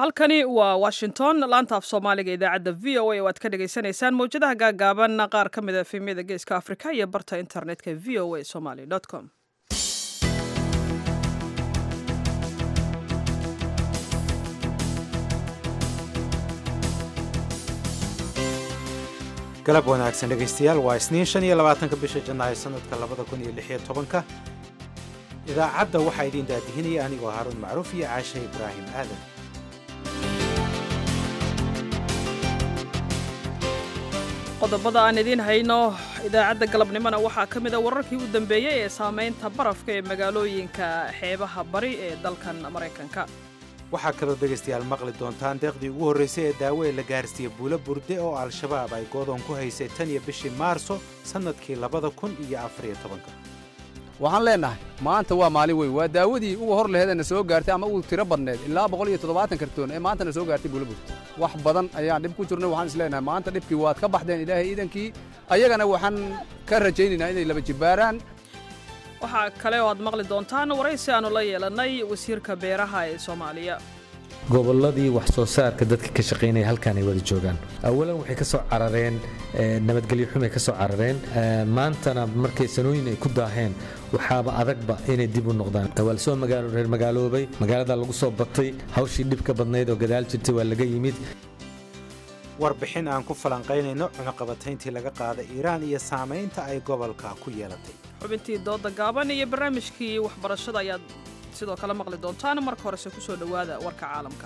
halkani waa washington laanta af soomaaliga idaacadda v o a oo aad ka dhagaysanaysaan mawjadaha gaagaaban qaar ka mid a efemyada geeska afrika iyo barta internetka v o a somaly com galab wanaagsan dhegaystayaal waa isniin shan iyo labaatanka bisha janaayo sanadka labada kun iyo lix iyo tobanka idaacadda waxaa idiin daadihinaya anigoo haaruun macruuf iyo caashe ibraahim aadan qodobada aan idiin hayno idaacadda galabnimona waxaa ka mid a wararkii u dambeeyey ee saamaynta barafka ee magaalooyinka xeebaha bari ee dalkan maraykanka waxaa kaloo dhegaystayaal maqli doontaan deeqdii ugu horraysay ee daawo ee la gaarsiiye buulo burde oo al-shabaab ay goodoon ku haysay tan iyo bishii maarso sannadkii labada kun iyo afariyo tobanka waxaan leennahay maanta waa maalin weyn waa daawadii uga hor laheedana soo gaartay ama uu tiro badneed ilaa boqol iyo toddobaatan kartoon ee maantana soo gaartay buulaburta wax badan ayaan dhib ku jirnay waxaan is leenahay maanta dhibkii waad ka baxdeen ilaahay iidankii ayagana waxaan ka rajaynaynaa inay laba jibbaaraan waxaa kale oo aad maqli doontaan waraysi aannu la yeelannay wasiirka beeraha ee soomaaliya gobolladii wax soo saarka dadka ka shaqaynaya halkaan ay wada joogaan awalan waxay ka soo carareen nabadgelyo xumay ka soo carareen maantana markay sanooyin ay ku daaheen waxaaba adagba inay dib u noqdaan waa lasoo reer magaaloobay magaalada lagu soo batay hawshii dhibka badnayd oo gadaal jirtay waa laga yimid warbixin aan ku falanqaynayno cunuqabatayntii laga qaaday iiraan iyo saamaynta ay gobolka ku yeelatay xubintii dooda gaaban iyo barnaamijkii waxbarashada ayaad sidoo kale maqli doontaan marka horese ku soo dhowaada warka caalamka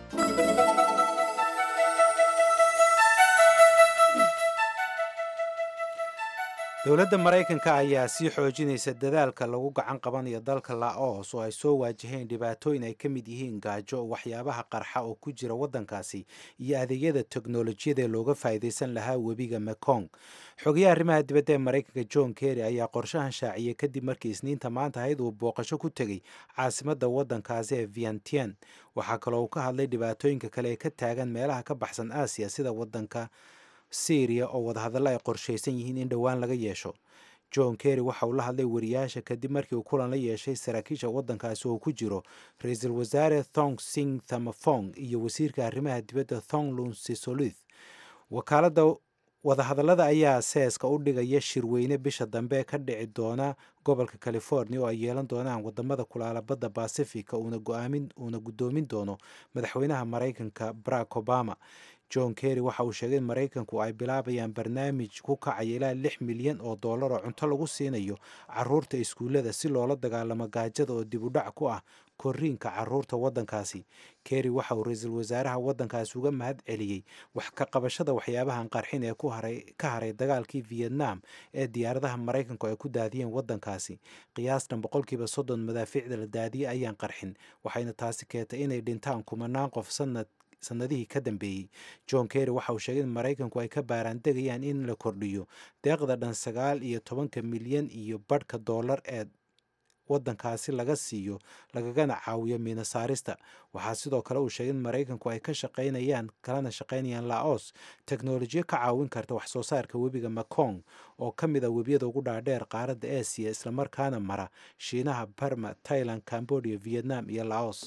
dowladda maraykanka ayaa sii xoojinaysa dadaalka lagu gacan qabanayo dalka laos oo ay soo waajaheen dhibaatooyin ay ka mid yihiin gaajo waxyaabaha qarxa oo ku jira waddankaasi iyo adeegyada teknolojiyada looga faa'iidaysan lahaa webiga mekong xogayaha arrimaha dibadda ee maraykanka john kerry ayaa qorshahan shaaciyey kadib markii isniinta maanta ahayd uu booqasho ku tegey caasimadda waddankaasi ee vientian waxaa kaloo uu ka hadlay dhibaatooyinka kale ee ka taagan meelaha ka baxsan aasiya sida waddanka syriya oo wadahadallo ay qorshaysan yihiin in dhowaan laga yeesho john kerry waxa uu la hadlay wariyaasha kadib markii uu kulan la yeeshay saraakiisha waddankaasi oo ku jiro ra-iisul wasaare thong sing thamafong iyo wasiirka arrimaha dibadda thong lun sisolith wakaaladda wadahadallada ayaa seeska u dhigaya shirweyne bisha dambe ka dhici doona gobolka california oo ay yeelan doonaan wadamada kulaala badda bacifica uuna guddoomin doono madaxweynaha maraykanka barack obama john kerry waxa uu sheegay in maraykanku ay bilaabayaan barnaamij ku kacaya ilaa lix milyan oo dollar oo cunto lagu siinayo caruurta iskuullada si loola dagaalamo gaajada oo dib u dhac ku ah koriinka caruurta waddankaasi kerry waxa uu ra-iisul wasaaraha waddankaasi uga mahad celiyey wax ka qabashada waxyaabahan qarxin ee ka haray dagaalkii vietnam ee diyaaradaha maraykanku ay ku daadiyeen waddankaasi qiyaastan boqolkiiba soddon madaafiicda la daadiyey ayaan qarxin waxayna taasi keentay inay dhintaan kumanaan qof sanad sanadihii ka dambeeyey john kerry waxa uu sheegay in maraykanku ay ka baaraandegayaan in la kordhiyo deeqda dhan sagaal iyo tobanka milyan iyo badhka dollar ee waddankaasi laga siiyo lagagana caawiyo miinasaarista waxaa sidoo kale uu sheegay in maraykanku ay ka shaqaynayaan kalana shaqaynayaan laos teknolojiyo ka caawin karta wax soo saarka webiga mekong oo ka mid a webiyada ugu dhaadheer qaaradda aasiya islamarkaana mara shiinaha barma tailand cambodia vietnam iyo laos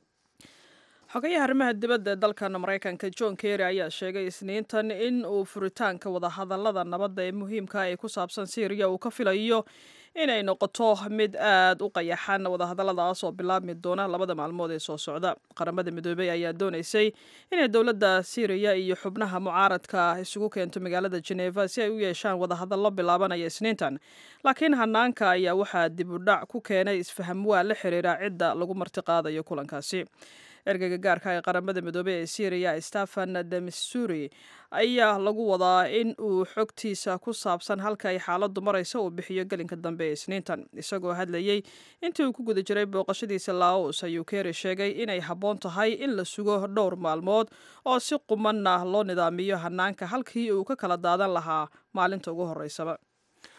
xogayaha arrimaha dibadda ee dalkan maraykanka john kerry ayaa sheegay isniintan in uu furitaanka wadahadallada nabadda ee muhiimka ee ku saabsan syriya uu ka filayo inay noqoto mid aad u qayaxan wadahadalladaas oo bilaabmi doona labada maalmood ee soo socda qaramada midoobey ayaa doonaysay inay dowladda syriya iyo xubnaha mucaaradka isugu keento magaalada geneva si ay u yeeshaan wadahadallo bilaabanaya isniintan laakiin hanaanka ayaa waxaa dib u dhac ku keenay isfahamwaa la xiriira cidda lagu martiqaadayo kulankaasi ergeyga gaarka ee qaramada midoobey ee syriya stefan demisuri ayaa lagu wadaa in uu xogtiisa ku saabsan halka ay xaaladdu maraysa uu bixiyo gelinka dambe ee isniintan isagoo hadlayey intii uu ku guda jiray booqashadiisa laos ayuu kery sheegay inay habboon tahay in la sugo dhowr maalmood oo si qumanna loo nidaamiyo hanaanka halkii uu ka kala daadan lahaa maalinta ugu horreysaba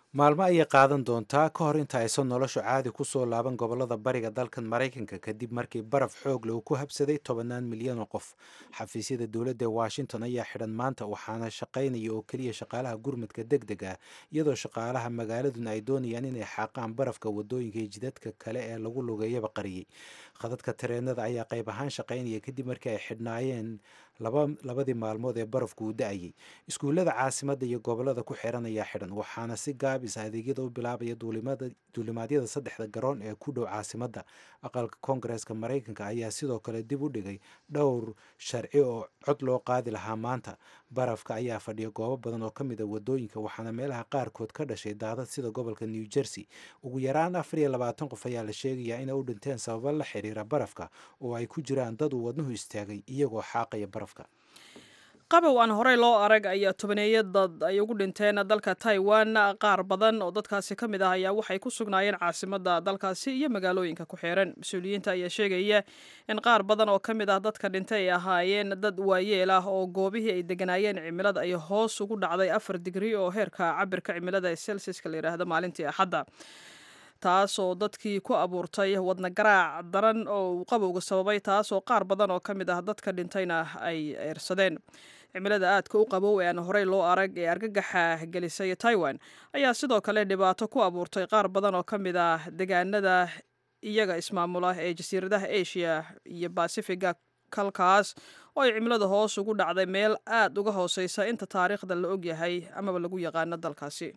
maalmo ayay qaadan doontaa ka hor inta aysan noloshu caadi kusoo laaban gobolada bariga dalkan maraykanka kadib markii baraf xoog leh uu ku habsaday tobannaan milyan oo qof xafiisyada dowladda ee washington ayaa xidhan maanta waxaana shaqaynaya oo keliya shaqaalaha gurmadka deg deg ah iyadoo shaqaalaha magaaladuna ay doonayaan inay xaaqaan barafka wadooyinka iyo jidadka kale ee lagu lugeeyaba qariyey khadadka tareenada ayaa qayb ahaan shaqaynaya kadib markii ay xidhnaayeen labadii maalmood ee barafku uu da-ayay iskuullada caasimadda iyo gobolada ku xiran ayaa xidhan waxaana si gaabis adeegyada u bilaabaya duulimaadyada saddexda garoon ee ku dhow caasimadda aqalka koongareeska maraykanka ayaa sidoo kale dib u dhigay dhowr sharci oo cod loo qaadi lahaa maanta barafka ayaa fadhiya goobo badan oo ka mid a wadooyinka waxaana meelaha qaarkood ka dhashay daadad sida gobolka new jersey ugu yaraan afar iyo labaatan qof ayaa la sheegayaa inay u dhinteen sababo la xiriira barafka oo ay ku jiraan dad uu wadnuhu istaagay iyagoo xaaqaya barafka qabow aan horey loo arag ayaa tobaneeya dad ay ugu dhinteen dalka taiwan qaar badan oo dadkaasi ka mid ah ayaa waxay ku sugnaayeen caasimadda dalkaasi iyo magaalooyinka ku xiran mas-uuliyiinta ayaa sheegaya in qaar badan oo ka mid ah dadka dhintay ay ahaayeen dad waayeel ah oo goobihii ay deganaayeen cimilada ay hoos ugu dhacday afar digri oo heerka cabirka cimilada ee celsiuska la yidhaahdo maalintii axadda taasoo dadkii ku abuurtay wadna garaac daran oo uu qabowga sababay taasoo qaar badan oo ka mid ah dadka dhintayna ay eersadeen cimilada aadka u qabow ee aan horey loo arag ee argagaxa gelisay taiwan ayaa sidoo kale dhibaato ku abuurtay qaar badan oo ka mid ah degaanada iyaga ismaamula ee jasiiradaha asia iyo basifiga kalkaas oo ay cimilada hoos ugu dhacday meel aad uga hooseysa inta taariikhda la ogyahay amaba lagu yaqaano dalkaasi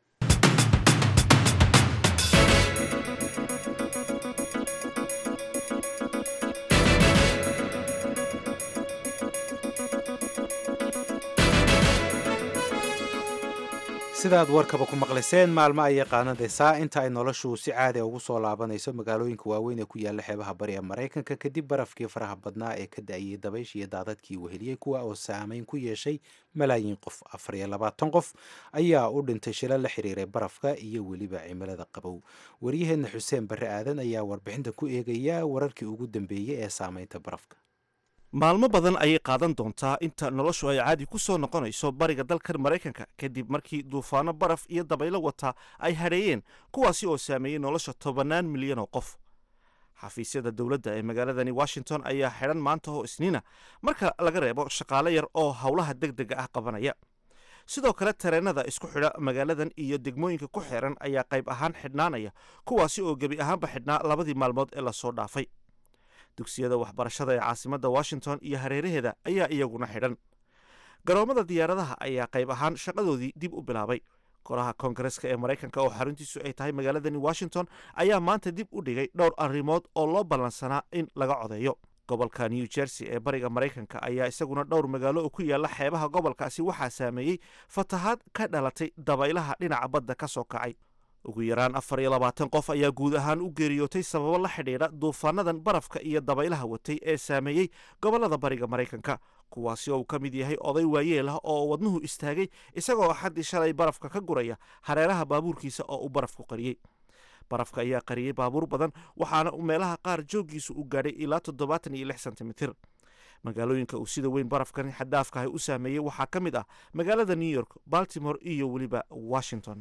sidaad warkaba ku maqlayseen maalmo ayay qaanadaysaa inta ay noloshu si caadi ugu soo laabanayso magaalooyinka waaweyn ee ku yaalla xeebaha bari ee maraykanka kadib barafkii faraha badnaa ee ka da-ayay dabaysh iyo daadadkii weheliyey kuwa oo saameyn ku yeeshay malaayiin qof afar iyo labaatan qof ayaa u dhintay shila la xiriiray barafka iyo weliba cimilada qabow waryaheena xuseen barre aadan ayaa warbixinta ku eegaya wararkii ugu dambeeyey ee saameynta barafka maalmo badan ayay qaadan doontaa inta noloshu ay caadi ku soo noqonayso bariga dalkan maraykanka kadib markii duufaano baraf iyo dabaylo wata ay hadheeyeen kuwaasi oo saameeyey nolosha tobannaan milyan oo qof xafiisyada dowladda ee magaaladani washington ayaa xidhan maanta oo isniina marka laga reebo shaqaale yar oo howlaha deg dega ah qabanaya sidoo kale tareenada isku xidha magaaladan iyo degmooyinka ku xeeran ayaa qayb ahaan xidhnaanaya kuwaasi oo gebi ahaanba xidhnaa labadii maalmood ee lasoo dhaafay dugsiyada waxbarashada ee caasimadda washington iyo hareeraheeda ayaa iyaguna xidhan garoomada diyaaradaha ayaa qayb ahaan shaqadoodii dib u bilaabay golaha koongareska ee maraykanka oo xaruntiisu ay tahay magaaladani washington ayaa maanta dib u dhigay dhowr arrimood oo loo ballansanaa in laga codeeyo gobolka new jersey ee bariga maraykanka ayaa isaguna dhowr magaalo oo ku yaalla xeebaha gobolkaasi waxaa saameeyey fatahaad ka dhalatay dabaylaha dhinaca badda ka soo kacay ugu yaraan afar iyo labaatan qof ayaa guud ahaan u geeriyootay sababo la xidhiidha duufaanadan barafka iyo dabaylaha watay ee saameeyey gobollada bariga maraykanka kuwaasi oo uu ka mid yahay oday waayeel ah oo wadnuhu istaagay isagoo axaddii shalay barafka ka guraya hareeraha baabuurkiisa oo uu barafku qariyey barafka ayaa qariyey baabuur badan waxaana meelaha qaar jooggiisu u gaadhay ilaa toddobaatan iyo lix sentimitir magaalooyinka uu sida weyn barafkan xaddaafkahay u saameeyey waxaa ka mid ah magaalada new york baltimore iyo weliba washington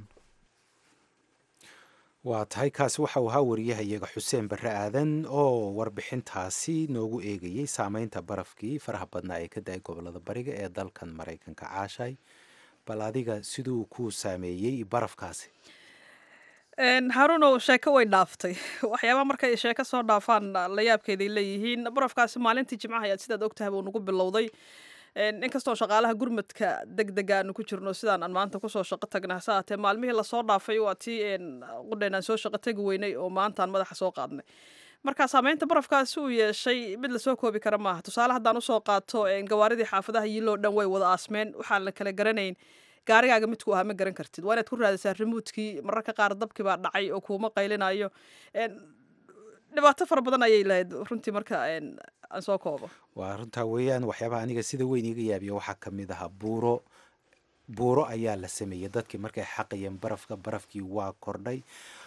waa tahay kaasi waxa uu ahaa wariyahayaga xuseen barre aadan oo warbixintaasi noogu eegayey saameynta barafkii faraha badnaa ee ka da-ay gobolada bariga ee dalkan maraykanka caashay bal adiga siduu ku saameeyey barafkaasi haruunow sheeko way dhaaftay waxyaabaha markay sheeko soo dhaafaan la yaabkeeday leeyihiin barafkaasi maalintii jimcaha ayaad sidaad ogtahay buu nagu bilowday inkastoo shaqaalaha gurmadka deg dega aanu ku jirno sidaan aan maanta kusoo shaqo tagna hase aatee maalmihii lasoo dhaafay waa tii qudheen aan soo shaqo tegi weynay oo maantaan madaxa soo qaadnay marka saameynta barafkaasi uu yeeshay mid lasoo koobi kara maaha tusaale haddaan usoo qaato gawaaridii xaafadaha yiloo dhan way wada aasmeen waxaan la kala garanayn gaarigaaga midku ahaa ma garan kartid waa inaad ku raadisaa rimuudkii mararka qaar dabkii baa dhacay oo kuuma qaylinayo dhibaato fara badan ayay lahayd runtii marka aan soo koobo waa runtaa weeyaan waxyaabaha aniga sida weyn iga yaabiya waxaa ka mid ahaa buuro buuro ayaa la sameeyey dadkii markay xaqayeen barafka barafkii waa kordhay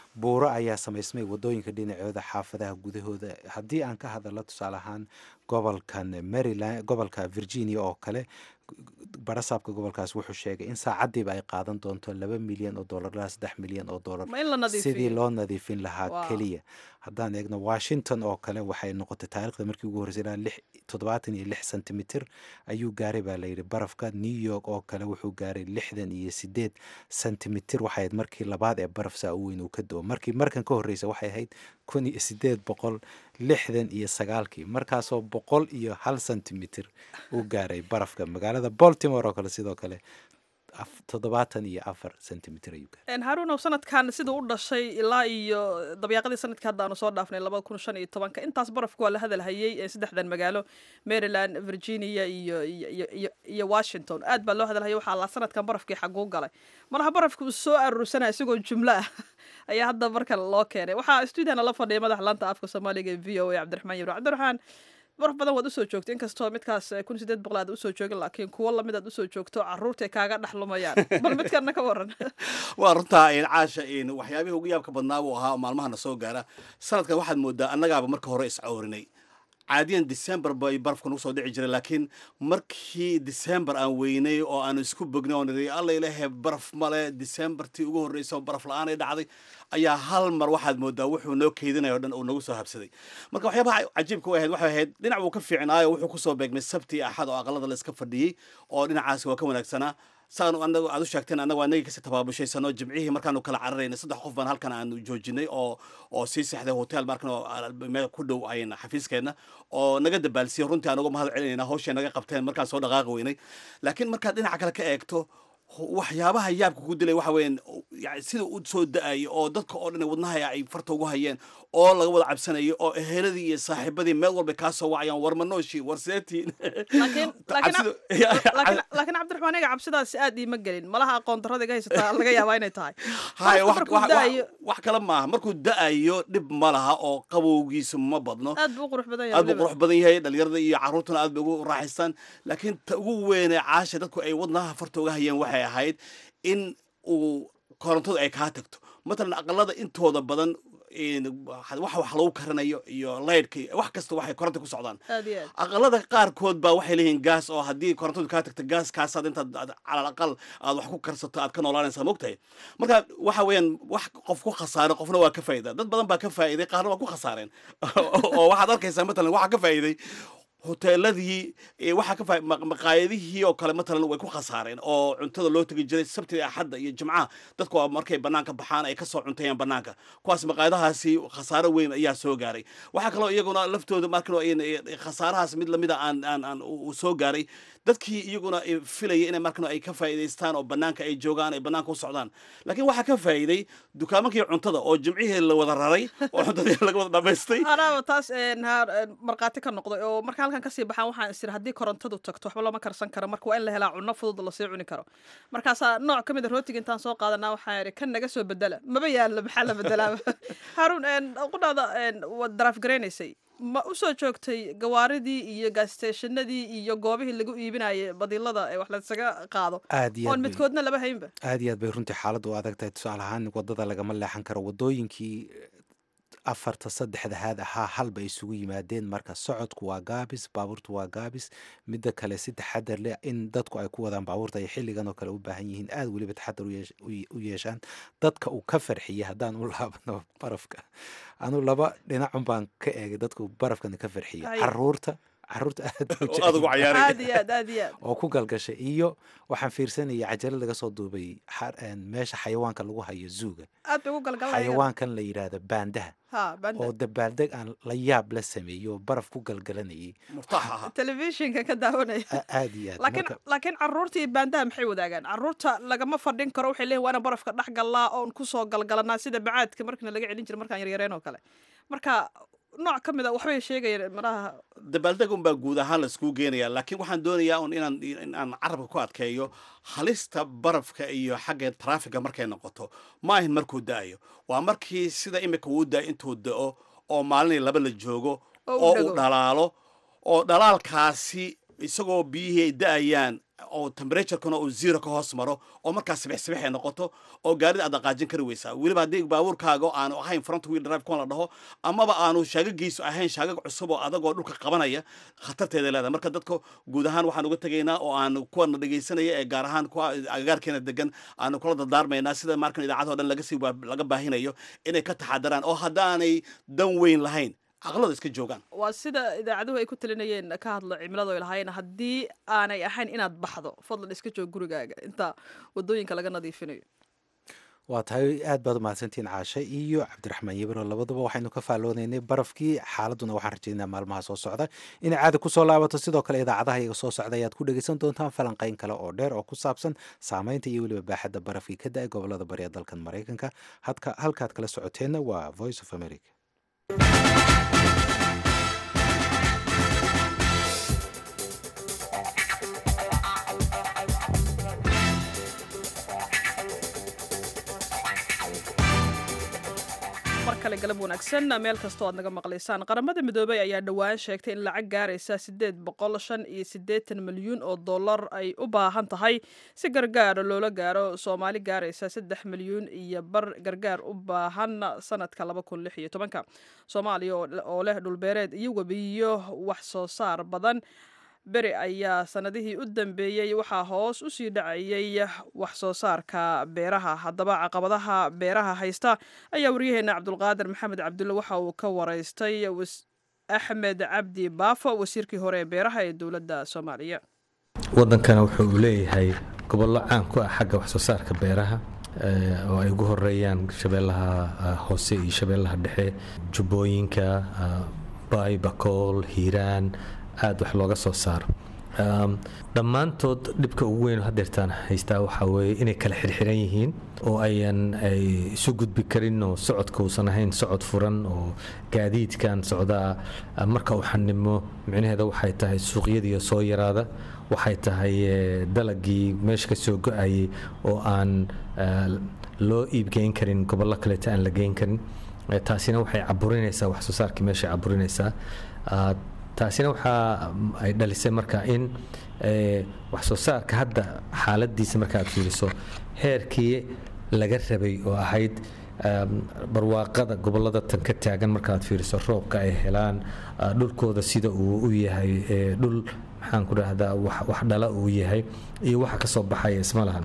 buuro ayaa samaysmay wadooyinka dhinacooda xaafadaha gudahooda haddii aan ka hadalno tusaale ahaan gobolkan maryland gobolka virginia oo kale barasaabka gobolkaas wuxuu sheegay in saacadiiba ay qaadan doonto laba milyan oo dollar ilaa saddex milyan oo dollar ma in la nadiifiyo sidii loo nadiifin lahaa Wow. keliya haddaan eegno washington oo kale waxay noqotay taarikhda markii ugu horreysay ilaa lix toddobaatan iyo lix sentimitir ayuu gaaray baa layidhi barafka new york oo kale wuxuu gaaray lixdan iyo sideed sentimitir waxay ahayd markii labaad ee baraf saa u weyn uu ka do markii markan ka horreysa waxay ahayd kun iyo sideed boqol lixdan iyo sagaalkii markaasoo boqol iyo hal sentimitir uu gaaray barafka magaalada baltimore oo kale sidoo kale af- toddobaatan iyo afar sentimitir ayuu gaaray En haruunow sanadkan siduu u dhashay ilaa iyo dabyaaqadii sanadkii hadda aanu soo dhaafnay labada kun shan iyo tobanka intaas barafku waa la hadalhayay ee saddexdan magaalo maryland virginia iyo iyo- iyo iyo- iyo washington aad baa loo hadalhayay waxaa la sanadkan barafkii xaguu galay malaha barafku uu soo aruursanaya isagoo jumlo ah ayaa hadda marka loo keenay waxaa stuudiana la fadhiya madaxa laanta afka soomaaliga ee v o a cabdiraxmaan yaro cabdiraxmaan baraf badan waad usoo joogtay inkastoo midkaas eh, kun sideed boqol aad usoo joogin laakiin kuwo lamid aad usoo joogto caruurtay kaaga dhexlumayaan bal midkana ka waran waa runtaa in caasha in waxyaabihii ugu yaabka badnaa buu ahaa oo maalmahana soo gaara sanadkan waxaad moodaa annagaaba marka hore iscawrinay caadiyan december bay barafka nagu soo dhici jiray laakiin markii december aan weynay oo aan isku bognay oo nidhi alla ilahe baraf male decembertii ugu horreysay oo baraf la-aan ay dhacday ayaa hal mar waxaad moodaa wuxuu noo keydinaya o dhan uu nagu soo habsaday marka waxyaabaha cajiibka u ahayd waxay ahayd dhinac wuu ka fiicnaayo wuxuu kusoo beegmay sabti iyo axad oo aqalada la iska fadhiyey oo dhinacaasi waa ka wanaagsanaa saan anagu aad u sheegteen annagu anagii kasii tabaabushaysanoo jimcihii markaanu kala cararaynay saddex qof baan halkan aanu joojinay oo oo sii sexday hotel markan oo meel ku dhow ayn xafiiskeenna oo naga dabaalsiyey runtii aan uga mahad celinayna hawshay naga qabteen markaan soo dhaqaaqi weynay laakiin markaad dhinaca kale ka eegto waxyaabaha yaabka ku dilay waxa weeyaan yani sida u soo da-ayo oo dadka oo dhan wadnaha ay farta ugu hayeen oo laga wada cabsanayo oo eheladii iyo saaxiibadii meel walba kaa soo wacayaan war manooshi war seetiin laakiin laakiin laakiin laakiin cabdiraxmaan aniga cabsidaasi aad iima gelin malaha aqoon darrada iga haysataa laga yaabaa inay tahay haya Qofka wax markuu wax- da'ayo wax- wax kale maaha markuu da-ayo dhib ma laha oo qabowgiisu ma badno aad buu u qurux badan yahay aad buu weliba. qurux badan yahay dhalinyarada iyo caruurtuna aad bay ugu raaxaystaan laakiin ta ugu weynee caasha dadku ay wadnaha farta uga hayeen waxay ahayd in uu korontadu ay kaa tagto matalan aqalada intooda badan in wax wax lagu karanayo iyo laydhka iyo wax kasta waxay koronta ku socdaan aad iyo aad aqalada qaarkood baa waxay leeyihiin gaas oo haddii korontadu kaa tagto gaaskaasaad intaad aad calal aqal aad wax ku karsato aad ka noolaanaysaa mogtahay marka waxa weeyaan wax qof ku khasaaray qofna waa ka faa'iida dad badan baa ka faa'iiday qaarna waa ku khasaareen oo waxaad arkaysaa matalan waxaa ka faa'iiday hoteeladii eh, waxaa ka faa- ma- maqaayadihii oo kale matalan way ku khasaareen oo cuntada loo tegi jiray sabtida axadda iyo jimcaha dadku waa markay banaanka baxaan ay kasoo cuntayaan banaanka kuwaas maqaayadahaasi khasaaro weyn ayaa soo gaaray waxaa kaloo iyaguna laftooda markan khasaarahaas mid lamida aan aan aan uu soo gaaray dadkii iyaguna eh, filaya inay markan ay ka faa'iidaystaan oo banaanka ay joogaan ay banaanka u socdaan laakiin waxaa ka faa'iiday dukaamankii cuntada oo jimcihii la wada raray oo cuntadii laga wada dhamaystay anaaba taas een, haar- een, markhaati ka noqday oo marka halkan kasii baxaan waxaan isiri haddii korontadu tagto waxba lama karsan karo marka waa in la helaa cunno fudud lasii cuni karo markaasaa nooc ka mid a rootiga intaan soo qaadanaa waxaan idhi kan naga soo bedela maba yaalla maxaa la bedelaaba haruun een, qudhaada een, waad daraaf garaynaysay ma u soo joogtay gawaaridii iyo gasteeshanadii iyo goobihii lagu iibinayay badilada ee wax laysaga qaado aad iyo oon aad bay- midkoodna laba haynba aad iyo aad bay runtii xaaladdu u adag tahay tusaale ahaan wadada lagama leexan karo wadooyinkii afarta saddexdahaad ahaa halba isugu yimaadeen marka socodku waa gaabis baabuurtu waa gaabis midda kale si taxadar leh in dadku ay ku wadaan baabuurta ay xilligan oo kale u baahan yihiin aad weliba taxadar u yeesh- u ye- u yeeshaan dadka uu ka farxiyey haddaan u laabano barafka anu laba dhinacun baan ka eegay dadku barafkana ka farxiyey Ay. caruurta caruurta aad bay u oo aad ugu jecel yihiin. cayaaray aad iyo aad aad iyo aad oo ku galgashay iyo waxaan fiirsanayay cajalad laga soo duubay xa- een, meesha xayawaanka lagu hayo zuuga aad bay ugu galgalayaan xayawaankan la yidhaahdo baandaha ha banda oo dabaaldeg aan la yaab la sameeyey oo baraf ku galgalanayay murtaax ahaa telefishinka ka daawanaya A- aad iyo aad laakiin marka laakiin caruurta iyo baandaha maxay wadaagaan caruurta lagama fadhin karo waxay leeyihin waa inaan barafka dhex gallaa oon kusoo galgalanaa sida bacaadka markina laga celin jiray markaan yaryareen oo kale marka nooc ka mid a waxbay sheegayeen maraha dabaaldeg unbaa guud ahaan laiskugu geenaya laakiin waxaan doonayaa un inaan in aan carabka ku adkeeyo halista barafka iyo xagga traafiga markay noqoto ma ahin markuu da-ayo waa markii sida imika uu da intuu da-o oo maalinii laba la joogo Oo u oo dhago. uu dhalaalo oo dhalaalkaasi isagoo biyihii ay da-ayaan oo temperaturekana uu zero ka hoos maro oo markaas sibix sibix ay noqoto oo gaarida aad dhaqaajin kari weysaa weliba haddii baabuurkaaga aanu ahayn front wheel drive kuwan la dhaho amaba aanu shaagagiisu ahayn shaagag cusub oo adagoo dhulka qabanaya khatarteeda leedahay marka dadka guud ahaan waxaan uga tegaynaa oo aan kuwana dhegaysanaya ee gaar ahaan kuwa agagaarkeena degan aanu kula dardaarmaynaa sida markan idaacadoo dhan laga sii laga baahinayo inay ka taxadaraan oo haddaanay dan weyn lahayn caqlada iska joogaan waa sida idaacaduhu ay ku talinayeen ka hadlo cimiladu ay lahaayeen haddii aanay ahayn inaad baxdo fadlan iska joog gurigaaga inta wadooyinka laga nadiifinayo waa tahay aad baad umahadsantihiin caashe iyo cabdiraxmaan yebiro labaduba waxaynu ka faalloonaynay barafkii xaaladuna waxaan rajaynaa maalmaha soo socda inay caadi kusoo laabato sidoo kale idaacadaha iyaga soo socda ayaad ku dhegeysan doontaan falanqayn kale oo dheer oo ku saabsan saameynta iyo weliba baaxadda barafkii ka da-ay gobolada bari ee dalkan maraykanka halkaad kala socoteenna waa voice of america kale galab wanaagsan meel kastoo aad naga maqlaysaan qaramada midoobey ayaa dhowaan sheegtay in lacag gaaraysa sideed boqol shan iyo siddeetan milyuun oo dollar ay u baahan tahay si gargaar loola gaaro soomaali gaaraysa saddex milyuun iyo bar gargaar u baahan sanadka laba kun lix iyo tobanka soomaaliya oo leh dhulbeereed iyo webiyo wax soo saar badan beri ayaa sanadihii u dambeeyey waxaa hoos u sii dhacayay wax soo saarka beeraha haddaba caqabadaha beeraha haysta ayaa waryaheena cabdulqaadir maxamed cabdulle waxa uu ka waraystay axmed cabdi baafo wasiirkii hore ee beeraha ee dowladda soomaaliya wadankana wuxuu uu leeyahay gobollo caan ku ah xagga wax soo saarka beeraha oo ay ugu horeeyaan shabeellaha hoose iyo shabeellaha dhexe jubbooyinka baay bakool hiiraan aada wax looga soo saaro dhammaantood dhibka ugu weyn hadeertaan haystaa waxaa weeye inay kala xirxiran yihiin oo ayan ay isu gudbi karin oo socodka uusan ahayn socod furan oo gaadiidkan socdaa marka uu xanimo micnaheeda waxay tahay suuqyadiiyo soo yaraada waxay tahay dalagii meesha ka soo go-ayay oo aan loo iibgeyn karin gobollo kaleeta aan la geyn karin taasina waxay caburinaysaa wax soo saarkii meeshay caburinaysaa taasina waxaa ay dhalisay marka in wax soo saarka hadda xaaladiisa marka aad fiiriso heerkii laga rabay oo ahayd barwaaqada gobolada tan ka taagan marka aad fiiriso roobka ay helaan dhulkooda sida uu u yahay dhul maxaan ku dhahdaa wax dhala uu yahay iyo waxa ka soo baxaya isma lahan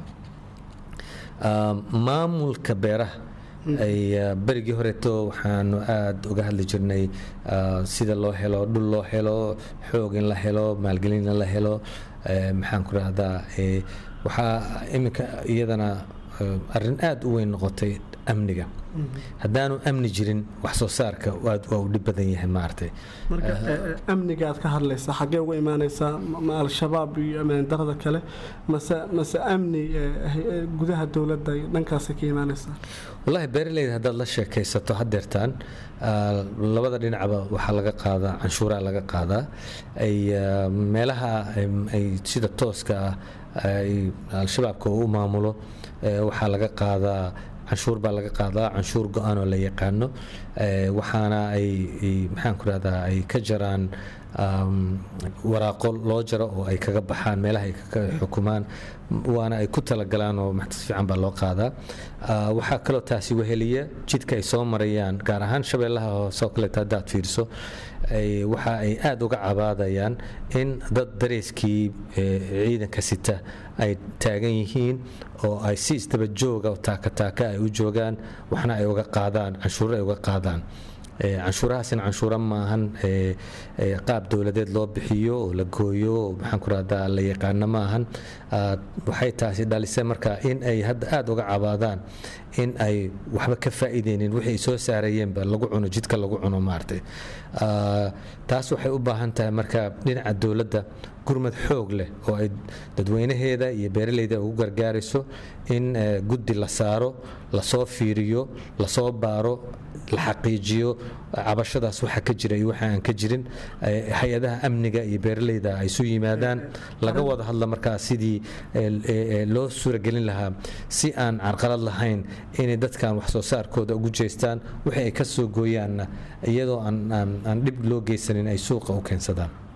maamulka beeraha ay berigii horeeto waxaanu aada uga hadli jirnay sida loo helo dhul loo helo xoog in la helo maalgelin in la helo maxaan ku rahdaa waxaa iminka iyadana arrin aada u weyn noqotay amniga haddaanu amni jirin wax soo saarka aad waa u dhib badan yahay maaragtay marka amniga aad ka hadlaysaa xaggee uga imaanaysaa ma al-shabaab iyo ammaan darada kale mase mase amni gudaha dowladda dhankaasay ka imaanaysaa wallaahi beeraleyda haddaad la sheekaysato haddeertaan labada dhinacba waxaa laga qaadaa canshuuraa laga qaadaa ay meelaha ay sida tooska ah ay al-shabaabka u maamulo waxaa laga qaadaa canshuur baa laga qaadaa canshuur go-aan oo la yaqaano waxaana ay maxaan ku rahdaa ay ka jaraan waraaqo loo jaro oo ay kaga baxaan meelaha ay ka xukumaan waana ay ku talagalaan oo maxtas fiican baa loo qaadaa waxaa kaloo taasi weheliya jidka ay soo marayaan gaar ahaan shabeellaha hoose oo kaleeta haddaad fiiriso waxa ay aada uga cabaadayaan in dad dareyskii ciidanka sita ay taagan yihiin oo ay si isdaba jooga oo taakataaka ay u joogaan waxna ay uga qaadaan canshuuro ay uga qaadaan canshuurahaasina canshuuro maahan qaab dowladeed loo bixiyo oo la gooyo oo maxaan ku rahdaa la yaqaano maahan waxay taasi dhalisay marka in ay hadda aada uga cabaadaan in ay waxba ka faa'iideynin wixii ay soo saarayeenba lagu cuno jidka lagu cuno maaragtay taas waxay u baahan tahay marka dhinaca dowladda gurmad xoog leh oo ay dadweynaheeda iyo beeraleyda ugu gargaarayso in guddi la saaro lasoo fiiriyo lasoo baaro la xaqiijiyo cabashadaas waxa ka jira iyo waxa aan ka jirin hay-adaha amniga iyo beeraleyda ay isu yimaadaan laga wada hadla markaa sidii loo suuragelin lahaa si aan carqalad lahayn inay dadkan wax soo saarkooda ugu jeestaan wixii ay ka soo gooyaanna iyadoo aan dhib loo geysanin ay suuqa u keensadaan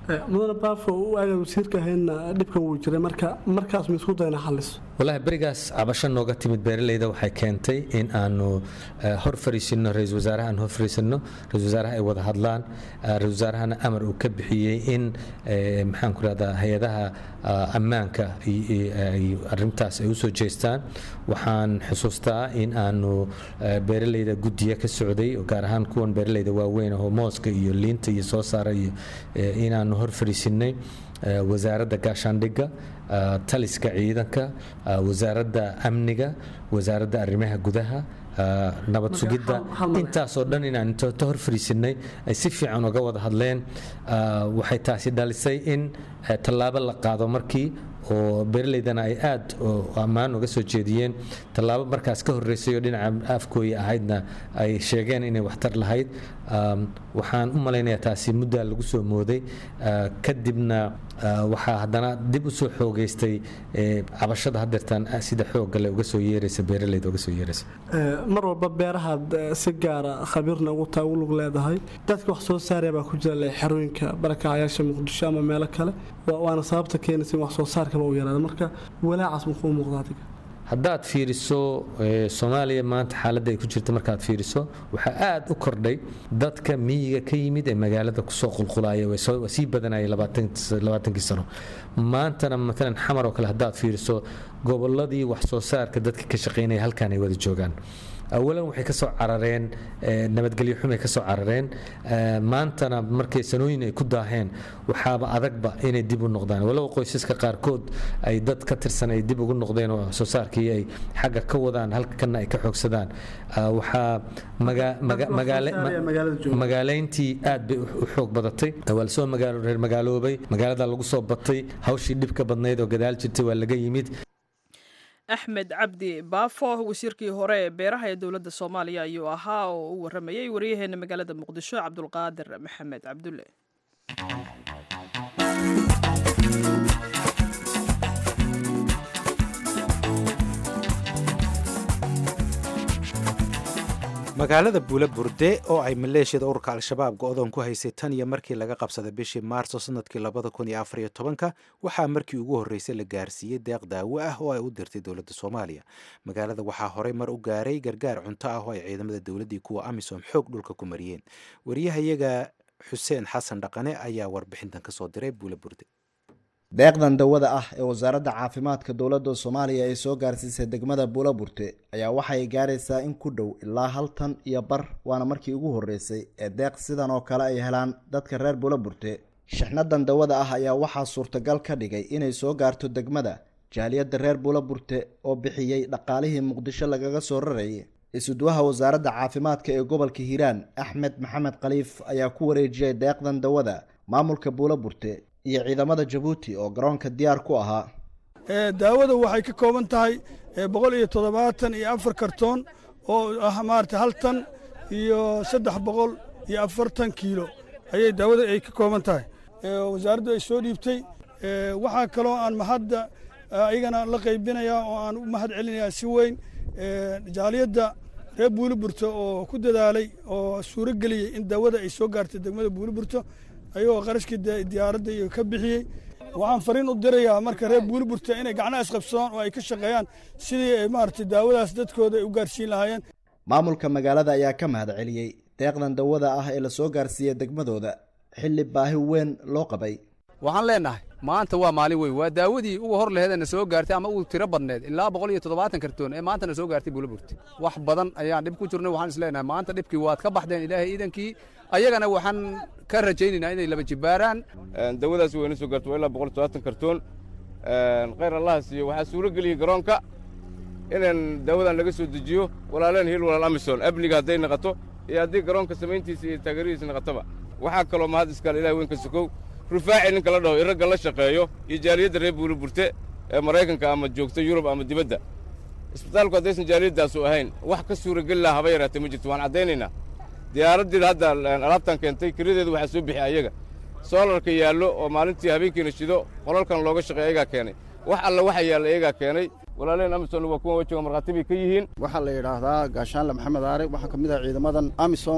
mudane baafo u aaga wasiirka ahaydna dhibkan wuu jiray marka markaas ma isku dayna xalliso wallaahi berigaas cabasho nooga timid beeraleyda waxay keentay in aanu hor fariisinno ra-isul wasaaraha aan hor fariisinno ra-isul wasaaraha ay wada hadlaan ra-isul wasaarahana amar uu ka bixiyey in maxaan ku rahdaa hay-adaha ammaanka arrintaas ay usoo jeestaan waxaan xusuustaa in aanu beeraleyda guddiya ka socday gaar ahaan kuwan beeraleyda waaweyn oo mooska iyo liinta iyo soo saara iyo inaanu hor fariisinay wasaaradda gaashaandhigga taliska ciidanka wasaaradda amniga wasaaradda arrimaha gudaha nabad sugidda intaasoo dhan inaan inta hor fariisinay ay si fiican uga wada hadleen waxay taasi dhalisay in tallaabo la qaado markii oo beeraleydana ay aad ammaan uga soo jeediyeen tallaabo markaas ka horreysay oo dhinaca afkooyi ahaydna ay sheegeen inay waxtar lahayd waxaan u malaynayaa taasi muddaa lagu soo mooday kadibna waxaa haddana dib u soo xoogeystay cabashada hadeertaan sida xooggale uga soo yeeraysa beeraleyda uga soo yeeraysa mar walba beerahaad si gaara khabiirna ugu taa ugu lug leedahay dadka wax soo saaraya baa ku jira le xerooyinka barakacayaasha muqdisho ama meelo kale waana sababta keenaysa in wax soo saarkaba u yaraada marka walaacaas makuu muuqda adiga haddaad fiiriso soomaaliya maanta xaaladda ay ku jirta markaad fiiriso waxaa aad u kordhay dadka miyiga ka yimid ee magaalada kusoo qulqulaya waa sii badanaya labaatankii sano maantana maalan xamar oo kale haddaad fiiriso gobolladii wax soo saarka dadka ka shaqaynaya halkaan ay wada joogaan awalan waxay ka soo carareen nabadgelyo xumay ka soo carareen maantana markay sanooyin ay ku daaheen waxaaba adagba inay dib u noqdaan walow qoysaska qaarkood ay dad ka tirsan ay dib ugu noqdeen oo soo saarkii ay xagga ka wadaan halkana ay ka xoogsadaan waxaa magaalayntii aad bay u xoog badatay waa lasoo reer magaaloobay magaalada lagu soo batay hawshii dhibka badnayd oo gadaal jirtay waa laga yimid axmed cabdi baafo wasiirkii hore ee beeraha ee dowladda soomaaliya ayuu ahaa oo u waramayey waryaheena magaalada muqdisho cabdulqaadir maxamed cabdulle magaalada buula burde oo ay maleeshiyada ururka al-shabaab go-doon ku haysay tan iyo markii laga qabsaday bishii maarso sanadkii labada kun iyo afariyo tobanka waxaa markii ugu horreysay la gaarsiiyey deeq daawo ah oo ay u dirtay dowladda soomaaliya magaalada waxaa horey mar u gaaray gargaar cunto ah oo ay ciidamada dowladdii kuwa amisom xoog dhulka ku mariyeen wariyahayaga xuseen xasan dhaqane ayaa warbixintan kasoo diray buula burde deeqdan dawada ah ee wasaaradda caafimaadka dowladda soomaaliya ay soo gaarsiisay degmada buulaburte ayaa waxay gaaraysaa in ku dhow ilaa hal tan iyo bar waana markii ugu horreysay ee deeq sidan oo kale ay helaan dadka reer buulaburte shixnadan dawada ah ayaa waxaa suurtagal ka dhigay inay soo gaarto degmada jaaliyadda reer buulaburte oo bixiyey dhaqaalihii muqdisho lagaga soo rarayay isuduwaha wasaaradda caafimaadka ee gobolka hiiraan axmed maxamed khaliif ayaa ku wareejiyey deeqdan dawada maamulka buulaburte iyo ciidamada jabuuti oo garoonka diyaar ku ahaa daawada waxay ka kooban tahay boqol iyo toddobaatan iyo afar kartoon oo ah maarata hal tan iyo saddex boqol iyo afartan kiilo ayay daawada ay ka kooban tahay wasaaraddu ay soo dhiibtay waxaa kaloo aan mahadda iyagana la qaybinayaa oo aan u mahad celinayaa si weyn jaaliyadda reer buuliburto oo ku dadaalay oo suuro geliyey in daawada ay soo gaartay degmada buuliburto ayagoo qarashkii diyaaradda iyo ka bixiyey waxaan fariin u dirayaa marka reer buuliburta inay gacnaha isqabsadaan oo ay ka shaqeeyaan sidii ay maaragtay daawadaas dadkooda ay u gaarsiin lahaayeen maamulka magaalada ayaa ka mahad celiyey deeqdan dawada ah ee lasoo gaarsiiyey degmadooda xilli baahi weyn loo qabay waxaan leenahay maanta waa maalin weyn waa daawadii uga hor laheedana soo gaartay ama uu tiro badneed ilaa boqol iyo toddobaatan kartoon ee maantana soo gaartay buulaburti wax badan ayaan dhib ku jirnay waxaan isleenahay maanta dhibkii waad ka baxdeen ilaahay iidankii ayagana waxaan ka rajaynaynaa inay laba jibaaraan dawadaas wayna soo gaarto waa ilaa boqol toddobaatan kartoon khayr allaha siiyo waxaa suuro geliyey garoonka inaan daawadan laga soo dejiyo walaaleen hiil walaal amison amniga hadday naqato iyo haddii garoonka samayntiisa iyo taageeradiisa naqataba waxaa kaloo mahad iskale ilahay weynka sokow rufaaci ninka la dhaho iragga la shaqeeyo iyo jaaliyadda reer buuliburte ee maraykanka ama joogta yurub ama dibadda isbitaalku haddaysan jaaliyadaasu ahayn wax ka suurageli laha haba yaraatee ma jirto waan caddaynaynaa diyaaraddii hadda alaabtan keentay kiradeedu waxaa soo bixi ayaga soolarka yaallo oo maalintii habeenkiina shido qolalkan looga shaqeey ayagaa keenay wax alla waxa yaalla ayagaa keenay walaaleen amisom waa kuwan wejiga markhaati bay ka yihiin waxaa la yidhaahdaa gaashaanle maxamed aare waxaa ka mid ah ciidamadan amisom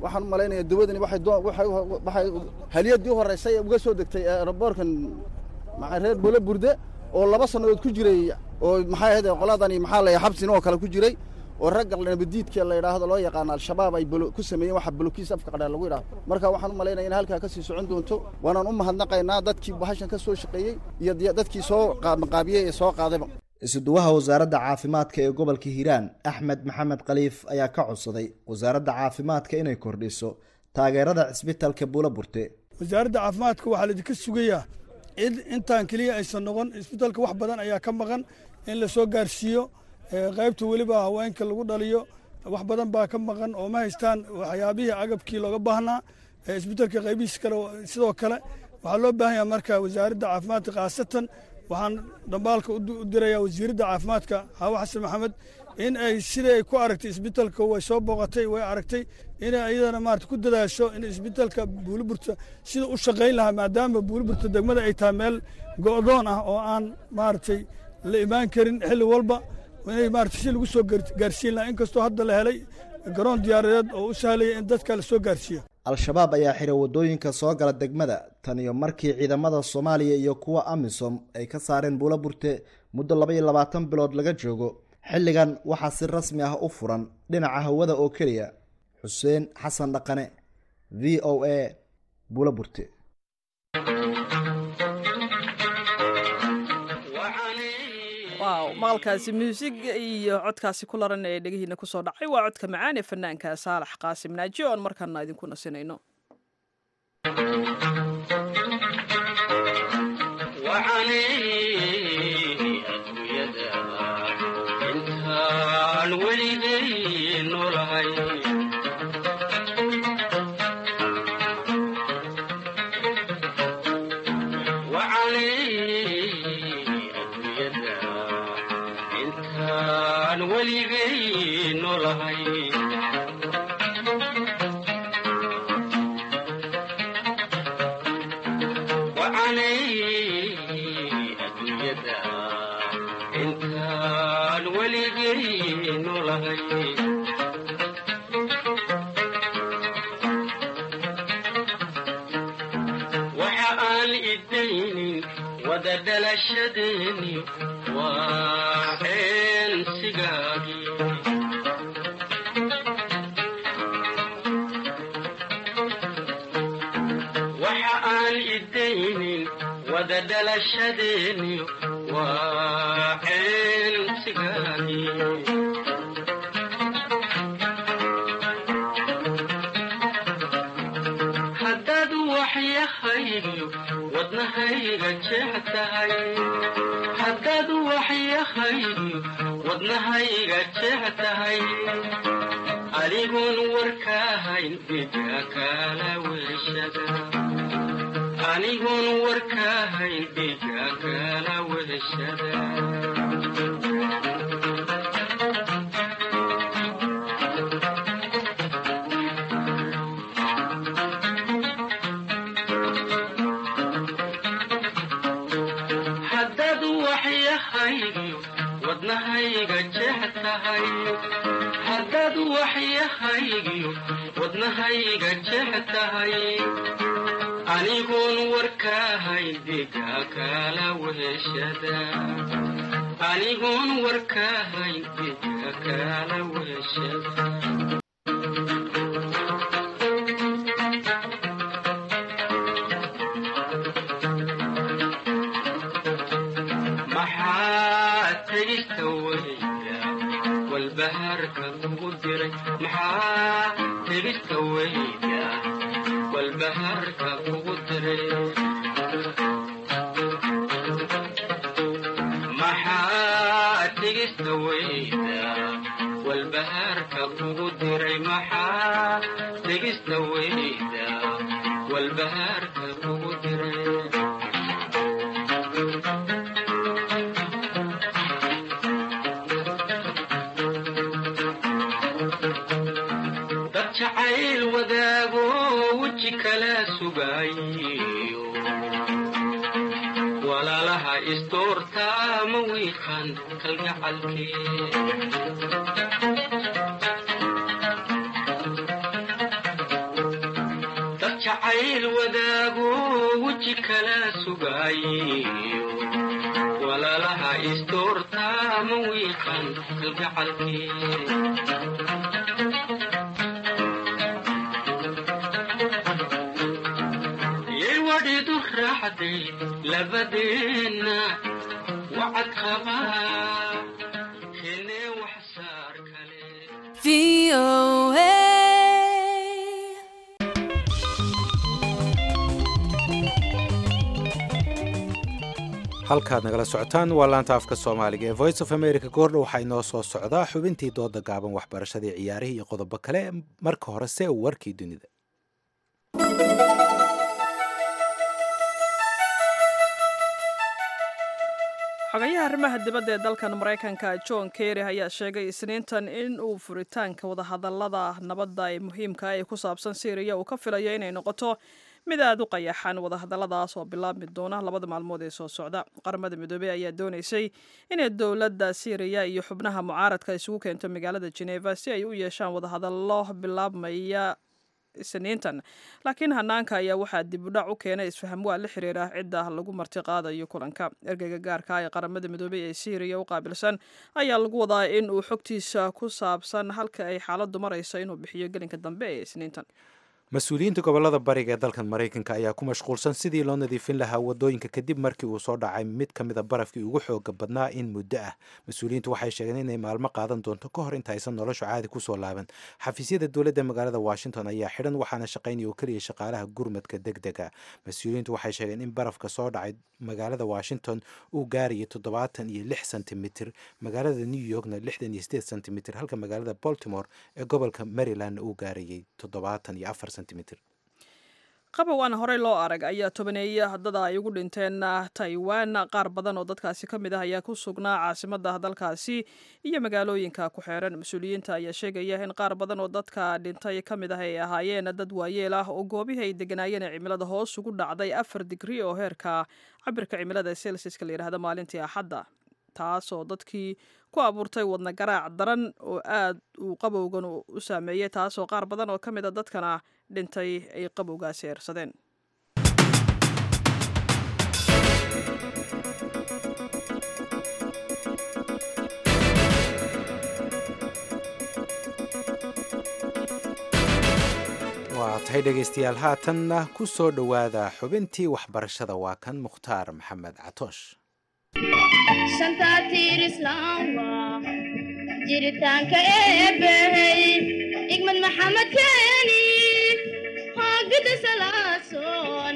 waxaan u malaynayaa dawadani waxay doo- waxay waxay haliyadii u horreysay ee uga soo degtay aeroboorkan maxaa reer bolo burde oo laba sannadood ku jiray oo maxay ahayd qoladani maxaa la xabsin oo kale ku jiray oo ragga nabadiidka la yidhaahdo loo yaqaano al-shabaab ay bolo- ku sameeyeen waxa bolokiis afka qadhaa lagu yidhaahdo marka waxaan u malaynaya in halkaa ka sii socon doonto waanaan u mahadnaqaynaa dadkii bahashan ka soo shaqeeyey iyo diya- dadkii soo qaabaqaabiyey ee soo qaadayba isuduwaha wasaaradda caafimaadka ee gobolka hiiraan axmed maxamed khaliif ayaa ka codsaday wasaaradda caafimaadka inay kordhiso taageerada cisbitalka buulaburte wasaaradda caafimaadka waxaa laidinka sugayaa in intaan keliya aysan noqon isbitaalka wax badan ayaa ka maqan in la soo gaarsiiyo ee, qaybta weliba haweenka lagu dhaliyo wax badan baa ka maqan oo ma haystaan waxyaabihii agabkii looga baahnaa ee, isbitaalka qaybihiis kale sidoo kale waxaa loo baahan yahay marka wasaaradda caafimaadka khaasatan waxaan dhambaalka u di- u dirayaa wasiiradda caafimaadka xaawo xasan maxamed in ay sidai ay ku aragtay isbitaalka way soo booqatay way aragtay inay iyadana maarata ku dadaasho in isbitaalka buuliburta sida u shaqayn lahaa maadaama buuliburta degmada ay tahay meel go'doon ah oo aan maaragtay la imaan karin xilli walba inay maarata si lagu soo gaar- gaarsiin lahaa inkastoo hadda la helay garoon diyaaradeed oo u sahlaya in dadka la soo gaarsiiyo al-shabaab ayaa xiray waddooyinka soo gala degmada tan iyo markii ciidamada soomaaliya iyo kuwa amisom ay ka saareen buulaburte muddo laba iyo labaatan bilood laga joogo xilligan waxaa si rasmi ah u furan dhinaca hawada oo keliya xuseen xasan dhaqane v o a buulaburte waaw maqalkaasi muusig iyo codkaasi ku laran ee dhegihiina kusoo dhacay waa codka macaan ee fanaanka saalax qaasim naaji oon markaana idinku nasinayno intaan weligay noolahay intaan weligay noolahay adduunyada intaan weligay noolahay waxa aan idaynin wada dhalashadeeni waa eensigaagii waxa aan idaynin wada dhalashadeeni waa eensigaagii haddaad waxyahaygiyo wadnahayga jeex tahay haddaad waxyahaygiyo wadnahayga jeex tahay adigoon warkaahayn dhiga kala weeshada anigoon warkaahayn dhiga kala weeshada haddaad waxyahaygiyo wadnahayga jeex tahay haddaad waxyahaygiyo wadnahayga jeex tahay anigoon warkaahayn dhiga kala weeshada anigoon warkaahayn dhiga kala weeshada maxaa tegista weyda walbahaarka kugu diray maxaa tegista weyda walbahaarka kugu diray maxaa tegista weyda walbahaarka kugu diray maxaa tegista weyda walbahaarka kugu diray dad jacayl wadaago weji kala sugaayo walaalaha isdoorta ma wiiqan kalgacalkee jacayl wadaago weji kala sugaayo walaalaha istoorta ma wiiqan kalgacalkii yay wadhidu raaxday labadeenna wacad qabaa henee wax saar kale halkaad nagala socotaan waa laanta afka soomaaliga ee voice of america goordha waxaa inoo soo socdaa xubintii dooda gaaban waxbarashadii ciyaarihii iyo qodobo kale marka horese warkii dunida xogayaha arrimaha dibadda ee dalkan maraykanka john kerry ayaa sheegay isniintan in uu furitaanka wadahadallada nabadda ee muhiimka ee ku saabsan syriya uu ka filayo inay noqoto mid aada u qayaxan wadahadalladaas oo bilaabmi doona labada maalmood ee soo socda qaramada midoobey ayaa doonaysay inay dowladda syriya iyo xubnaha mucaaradka isugu keento magaalada geneva si ay u yeeshaan wadahadallo bilaabmaya isniintan laakiin hanaanka ayaa waxaa dib udhac u keenay isfaham waa la xiriira cidda lagu marti qaadayo kulanka ergeyga gaarka ee qaramada midoobey ee syriya u qaabilsan ayaa lagu wadaa in uu xogtiisa ku saabsan halka ay xaaladdu marayso inuu bixiyo gelinka dambe ee isniintan mas-uuliyiinta gobolada bariga ee dalkan maraykanka ayaa ku mashquulsan sidii loo nadiifin lahaa wadooyinka kadib markii uu soo dhacay mid ka mida barafkii ugu xooga badnaa in muddo ah mas-uuliyiintu waxay sheegeen inay maalmo qaadan doonto ka hor inta aysan noloshu caadi kusoo laaban xafiisyada dowladda magaalada washington ayaa xidhan waxaana shaqaynaya oo keliya shaqaalaha gurmadka deg dega mas-uuliyiintu waxay sheegeen in barafka soo dhacay magaalada washington uu gaarayay toddobaatan iyo lix sentimitir magaalada new yorkna lixdan iyo sideed sentimitir halka magaalada baltimore ee gobolka maryland uu gaarayay toddobaatan iyo afar qabow aan horey loo arag ayaa tobaneeya haddada ay ugu dhinteen taiwan qaar badan oo dadkaasi ka mid ah ayaa ku sugnaa caasimada dalkaasi iyo magaalooyinka ku xeeran mas-uuliyiinta ayaa sheegaya in qaar badan oo dadka dhintay ka mid ah ay ahaayeen dad waayeel ah oo goobihii ay deganaayeen ee cimilada hoos ugu dhacday afar digri oo heerka cabirka cimilada celsiska la yidhahda maalintii axadda taasoo dadkii ku abuurtay wadna garaac daran oo aad uu qabowgan u saameeyey taasoo qaar badan oo ka mid a dadkana dhintay ay qabowgaasi eersadeen waa tahay dhegaystayaal haatanna ku soo dhowaada xubintii waxbarashada waa kan mukhtaar maxamed catoosh shantaatiir islaamba jiritaanka eebbahey igmad maxamed keeni hoogada salaasoon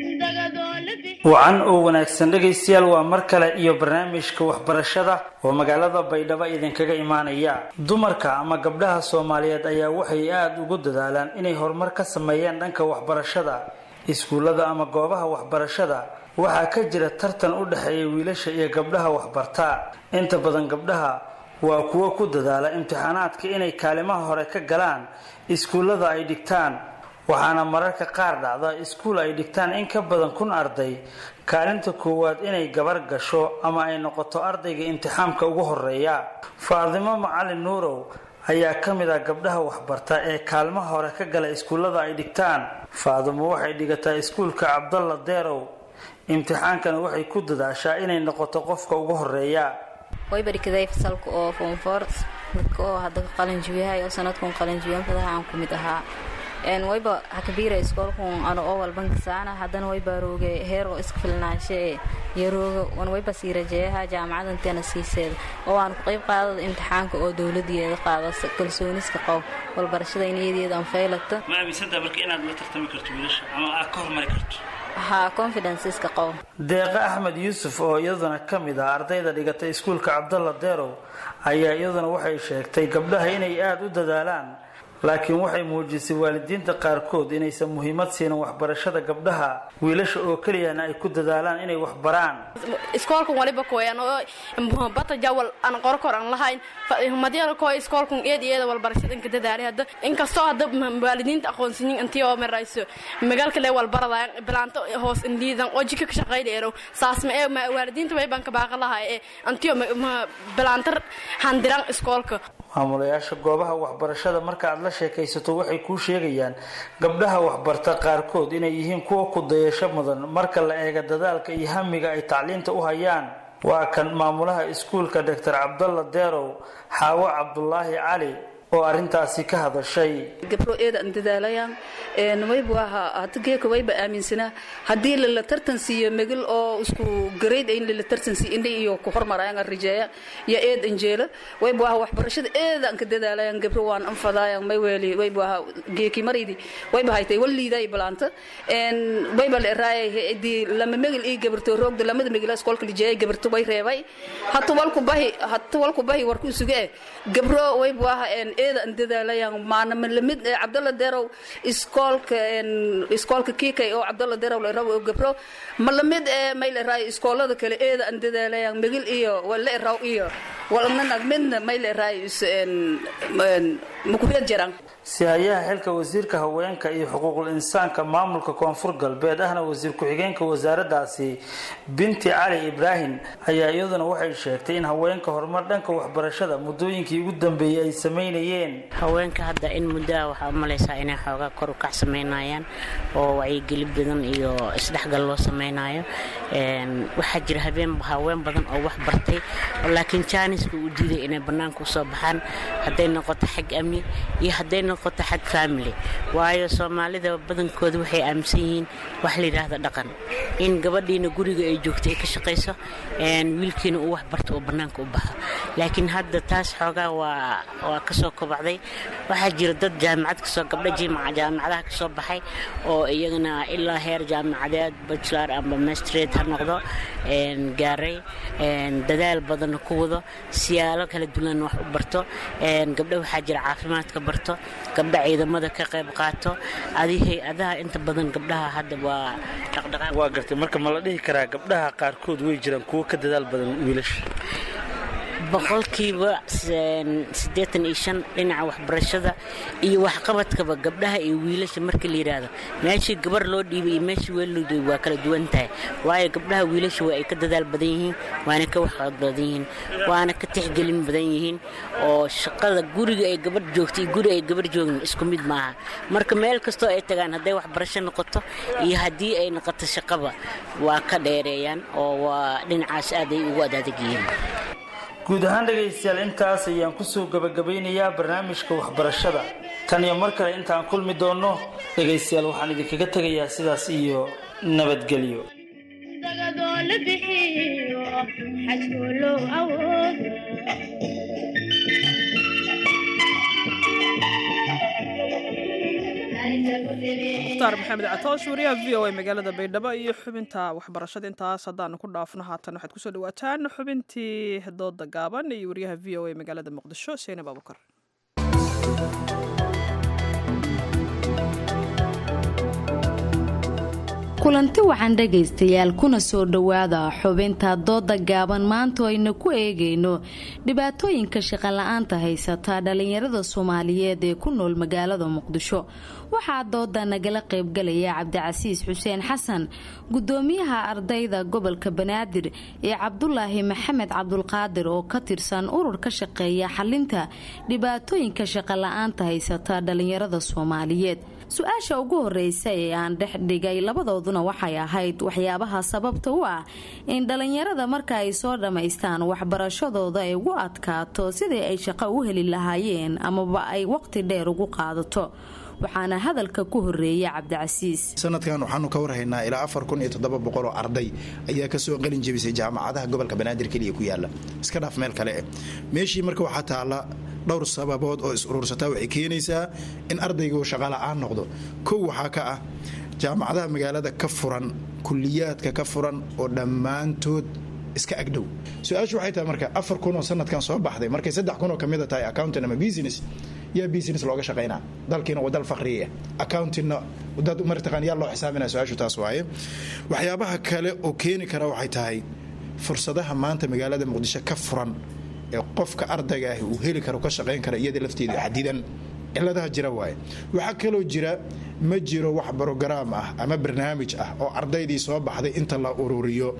wacan oo wanaagsan dhegaystayaal waa mar kale iyo barnaamijka waxbarashada oo magaalada baydhabo idinkaga imaanaya dumarka ama gabdhaha soomaaliyeed ayaa waxay aada ugu dadaalaan inay horumar ka sameeyaan dhanka waxbarashada iskuullada ama goobaha waxbarashada waxaa ka jira tartan u dhexeeya wiilasha iyo gabdhaha waxbartaa inta badan gabdhaha waa kuwo ku dadaala imtixaanaadka inay kaalimaha hore ka galaan iskuullada ay dhigtaan waxaana mararka qaar dhacda iskuul ay dhigtaan in ka badan kun arday kaalinta koowaad inay gabar gasho ama ay noqoto ardayga imtixaamka ugu horeeya faadimo macalin nuurow ayaa ka mid ah gabdhaha waxbarta ee kaalmaha hore ka gala iskuullada ay dhigtaan faadimo waxay dhigataa iskuulka cabdalla deerow imtixaankana waxay ku dadaashaa inay noqoto qofka ugu horeeya way barikaday fasalka oo foomfoor dadka oo hadda qalinjibiyahay oo sanadkun qalinjibiyan fadaha aan ku mid ahaa wayba hakabiira iskoolkun ano oo walbankasaana haddana wayba rooge heer oo iska filnaashe iyo rooga wan wayba sii rajeeyaha jaamacadanteena siiseeda oo aan ku qayb qaadada imtixaanka oo dowladiyeeda qaada kalsooniska qow walbarashada iniyadeeda aan faylata ma aaminsanta marka inaad la tartami karto wiilasha ama aad ka hormari karto ha confidenceiska qow deeqa axmed yuusuf oo iyaduna ka mid ah ardayda dhigata iskuulka cabdalla deerow ayaa iyaduna waxay sheegtay gabdhaha inay aada u dadaalaan laakiin waxay muujisay waalidiinta qaarkood inaysan muhiimad siinin waxbarashada gabdhaha wiilasha oo keliyana ay ku dadaalaan inay waxbaraan iskoolkan waliba koyan oo bata jawal aan qorkor aan lahayn madiyada koo iskoolkan eed eeda walbarashada inka dadaalay hadda inkastoo hadda waalidiinta aqoonsiyin intii oo marayso magaalka lee walbarada bilaanto hoos in liidan oo jika ka shaqayleero saas ma ee waalidiinta way baan ka baaqa lahay ee antiyo bilaantar handiran iskoolka maamulayaasha goobaha waxbarashada marka aad la sheekaysato waxay kuu sheegayaan gabdhaha waxbarta qaarkood inay yihiin kuwa ku dayasho mudan marka la eega dadaalka iyo hamiga ay tacliinta u hayaan waa kan maamulaha iskuulka doctor cabdalla deerow xaawo cabdulaahi cali oo arintaasi ka hadashay gabro eeda aan dadaalayaan waybu ahaa hada geeka wayba aaminsanaa haddii lala tartan siiyo megel oo isku grade in lala tartan siiyo indha iyo ku hormarayaan aan rijeeya ya eed anjeela waybu ahaa waxbarashada eeda aan ka dadaalayaan gabro waan anfadaayaan may weeli waybu ahaa geeki maraydi wayba haytay waliiday balaanta wayba la eraayay di lama megel ii gabarto roogda lamada megel iskoolka lijeeyay gabarto way reebay hata walku bahi hata walku bahi warku isuga eh gabro waybu ahaa eeda aan dadaalayaan maana ma lamid cabdalla deerow iskoolka iskoolka kiikay oo cabdalla deerow la rabo oo gabro ma lamid ee may la raayo iskoolada kale eeda aan dadaalayaan megil iyo wala raw iyo walnanag midna may la raayo makureed jaraan si-hayaha xilka wasiirka haweenka iyo xuquuqul insaanka maamulka koonfur galbeed ahna wasiir ku-xigeenka wasaaradaasi binti cali ibraahim ayaa iyaduna waxay sheegtay in haweenka horumar dhanka waxbarashada muddooyinkii ugu dambeeyey ay sameynayeen haweenka hadda in muddoa waxaa u malaysaa inay xoogaa kor u kac samaynayaan oo wacyigelin badan iyo isdhexgal loo samaynayo waxaa jira habeen haween badan oo wax bartay laakiin jaaniska uu diiday inay bannaanka usoo baxaan hadday noqoto xag amni iyo hadday noqoto xag family waayo soomaalida badankooda waxay aaminsan yihiin wax la yidhaahdo dhaqan in gabadhiina guriga ay joogto ay ka shaqayso wiilkiina uu wax barto oo bannaanka u baxo laakiin hadda taas xoogaa waa waa kasoo kobacday waxaa jira dad jaamacad kasoo gabdha jaamacadaha kasoo baxay oo iyagana ilaa heer jaamacadeed bachelor amba mastrate ha noqdo gaaray dadaal badanna ku wado siyaalo kala duwan wax u barto gabdha waxaa jira caafimaadka barto gabdha ciidamada ka qayb qaato adi hay-adaha inta badan gabdhaha hadda waa dhaqdhaqaaq waa gartay marka ma la dhihi karaa gabdhaha qaarkood way jiraan kuwo ka dadaal badan wiilasha boqolkiiba siddeetan iyo shan dhinaca waxbarashada iyo waxqabadkaba gabdhaha iyo wiilasha marka la yidhaahdo meeshii gabar loo dhiibay iyo meeshii weel loo dhiibay waa kala duwan tahay waayo gabdhaha wiilasha waa ay ka dadaal badan yihiin waana ka waxqabad badan yihiin waana ka tixgelin badan yihiin oo shaqada guriga ay gabadh joogto iyo guri ay gabarh joogin isku mid maaha marka meel kastoo ay tagaan hadday waxbarasho noqoto iyo haddii ay noqoto shaqaba waa ka dheereeyaan oo waa dhinacaas aaday ugu adadag yihiin guud ahaan dhegaystayaal intaas ayaan kusoo gabagabaynayaa barnaamijka waxbarashada tan iyo mar kale intaan kulmi doonno dhegaystayaal waxaan idinkaga tegayaa sidaas iyo nabadgelyo dagadoo la bixiyo xajkoo loo awoodo mukhtaar maxamed catoosh wariyaha v o a magaalada baydhabo iyo xubinta waxbarashada intaas haddaanu ku dhaafno haatan waxaad kusoo dhawaataan xubintii dooda gaaban iyo wariyaha v o a magaalada muqdisho seenab abukar kulanti wacan dhegaystayaal kuna soo dhowaada xubinta dooda gaaban maanta ayna ku eegayno dhibaatooyinka shaqola'aanta haysata dhallinyarada soomaaliyeed ee ku nool magaalada muqdisho waxaa dooda nagala qaybgalaya cabdicasiis xuseen xasan gudoomiyaha ardayda gobolka banaadir ee cabdulaahi maxamed cabdulqaadir oo ka tirsan urur ka shaqeeya xalinta dhibaatooyinka shaqola'aanta haysata dhallinyarada soomaaliyeed su-aasha ugu horeysa ee aan dhex dhigay labadooduna waxay ahayd waxyaabaha sababta u ah in dhallinyarada marka ay soo dhammaystaan waxbarashadooda ay ugu adkaato sidii ay shaqo u heli lahaayeen amaba ay waqti dheer ugu qaadato waxaana hadalka ku horeeya cabdicasiis sanadkan waxaanu ka warhaynaa ilaa afar kun iyo toddoba boqol oo arday ayaa kasoo qalin jebisay jaamacadaha gobolka banaadir keliya ku yaala iska dhaaf meel kale eh meeshii marka waxaa taalla dhowr sababood oo is urursataa waxay keenaysaa in ardaygu shaqala-aan noqdo kow waxaa ka ah jaamacadaha magaalada ka furan kuliyaadka ka furan oo dhammaantood iska agdhow su-aashu waxay tahay marka afar kun oo sanadkan soo baxday markay saddex kun oo kamid a tahay accountant ama business yaa business looga shaqaynaa dalkiina waa dal fakriya accountingna dad martaqaan yaa loo xisaabinaya su-aashu taas waaye waxyaabaha kale oo keeni kara waxay tahay fursadaha maanta magaalada muqdisho ka furan ee qofka ardayga ahi uu heli karo ka shaqayn kara iyada lafteeda xadidan ciladaha jira waaye waxaa kaloo jira ma jiro wax brogaraam ah ama barnaamij ah oo ardaydii soo baxday inta la ururiyo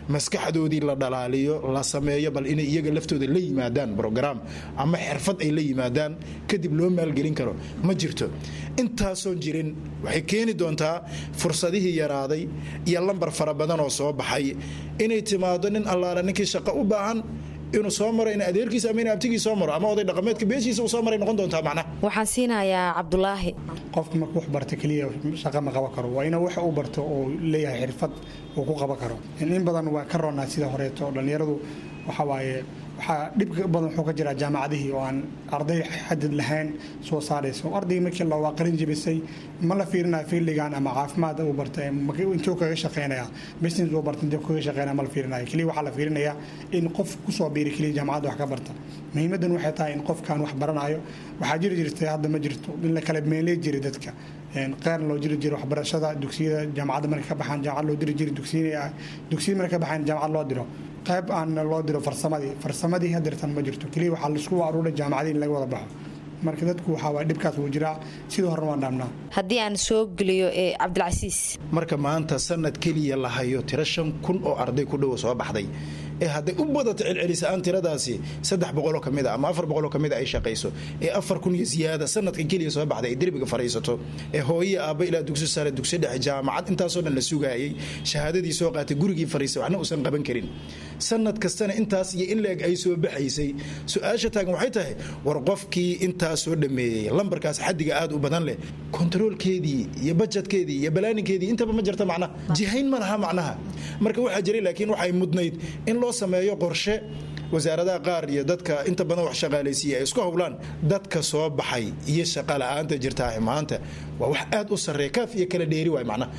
maskaxdoodii la dhalaaliyo la sameeyo bal inay iyaga laftooda la yimaadaan brograam ama xirfad ay la yimaadaan kadib loo maalgelin karo ma jirto intaasoon jirin waxay keeni doontaa fursadihii yaraaday iyo lambar fara badan oo soo baxay inay timaado nin allaala ninkii shaqo u baahan inuu soo maro in adeerkiisa ama in abtigii soo maro ama oday dhaqameedka beeshiisa uu soo maray noqon doontaa macnaha waxaan siinayaa cabdulaahi qofka markuu wax barta keliya shaqa ma qaban karo waa inuu wax u barto oo leeyahay xirfad uu ku qaban karo in badan waa ka roonaa sida horeeto dhallinyaradu waxa waaye waxaa dhibka badan wuxuu ka jiraa jaamacadihii oo aan arday xadid lahayn soo saarayso ardayga markii la waa qalin jebisay ma la fiirinaya fiildigan ama caafimaad uu barta intuu kaga shaqeynaya business uu barta intuu kaga shaqeynaya ma la fiirinaya keliya waxaa la fiirinaya in qof kusoo biiri keliya jaamacadda wax ka barta muhiimadan waxay tahay in qofkan wax baranayo waxaa jiri jirtay hadda ma jirto in la kala meeley jiray dadka qeyrna loo jiri jiray waxbarashada dugsiyada jaamacadda markay ka baxaan jaamacad loo diri jiray dugsiyada markay ka baxaan jaamacad loo diro qayb aan loo diro farsamadii farsamadii hadeertan ma jirto keliya waxaa laisku aruuray jaamacadii in laga wada baxo marka dadku waxaa waay dhibkaas wuu jiraa sidii horena waan dhaamnaa haddii aan soo geliyo ee cabdilcasiis marka maanta sanad keliya la hayo tiro shan kun oo arday ku dhowa soo baxday ee hadday u badato celcelisaan tiradaasi saddex boqoloo kamid a ama afar boqoloo kamid a ay shaqayso ee afar kun iyo ziyaada sanadkan keliya soo baxday ay derbiga fariisato ee hooye aabba ilaa dugsi sare dugsi dhexe jaamacad intaasoo dhan la sugaayay shahaadadii soo qaatay gurigii fariisay waxna uusan qaban karin sanad kastana intaas iyo in leeg ay soo baxaysay su-aasha taagan waxay tahay war qofkii intaas soo dhameeyey lambarkaas xadiga aad u badan leh kontaroolkeedii iyo bajetkeedii iyo balaaninkeedii intaba ma jirta macnaha jihayn ma laha macnaha marka waxaa jiray laakiin waxay mudnayd in loo sameeyo qorshe wasaaradaha qaar iyo dadka inta badan wax shaqaalaysiiya ay isku howlaan dadka soo baxay iyo shaqa la-aanta jirtaa maanta waa wax aad u sarreeya kaaf iyo kala dheeri waay macnaha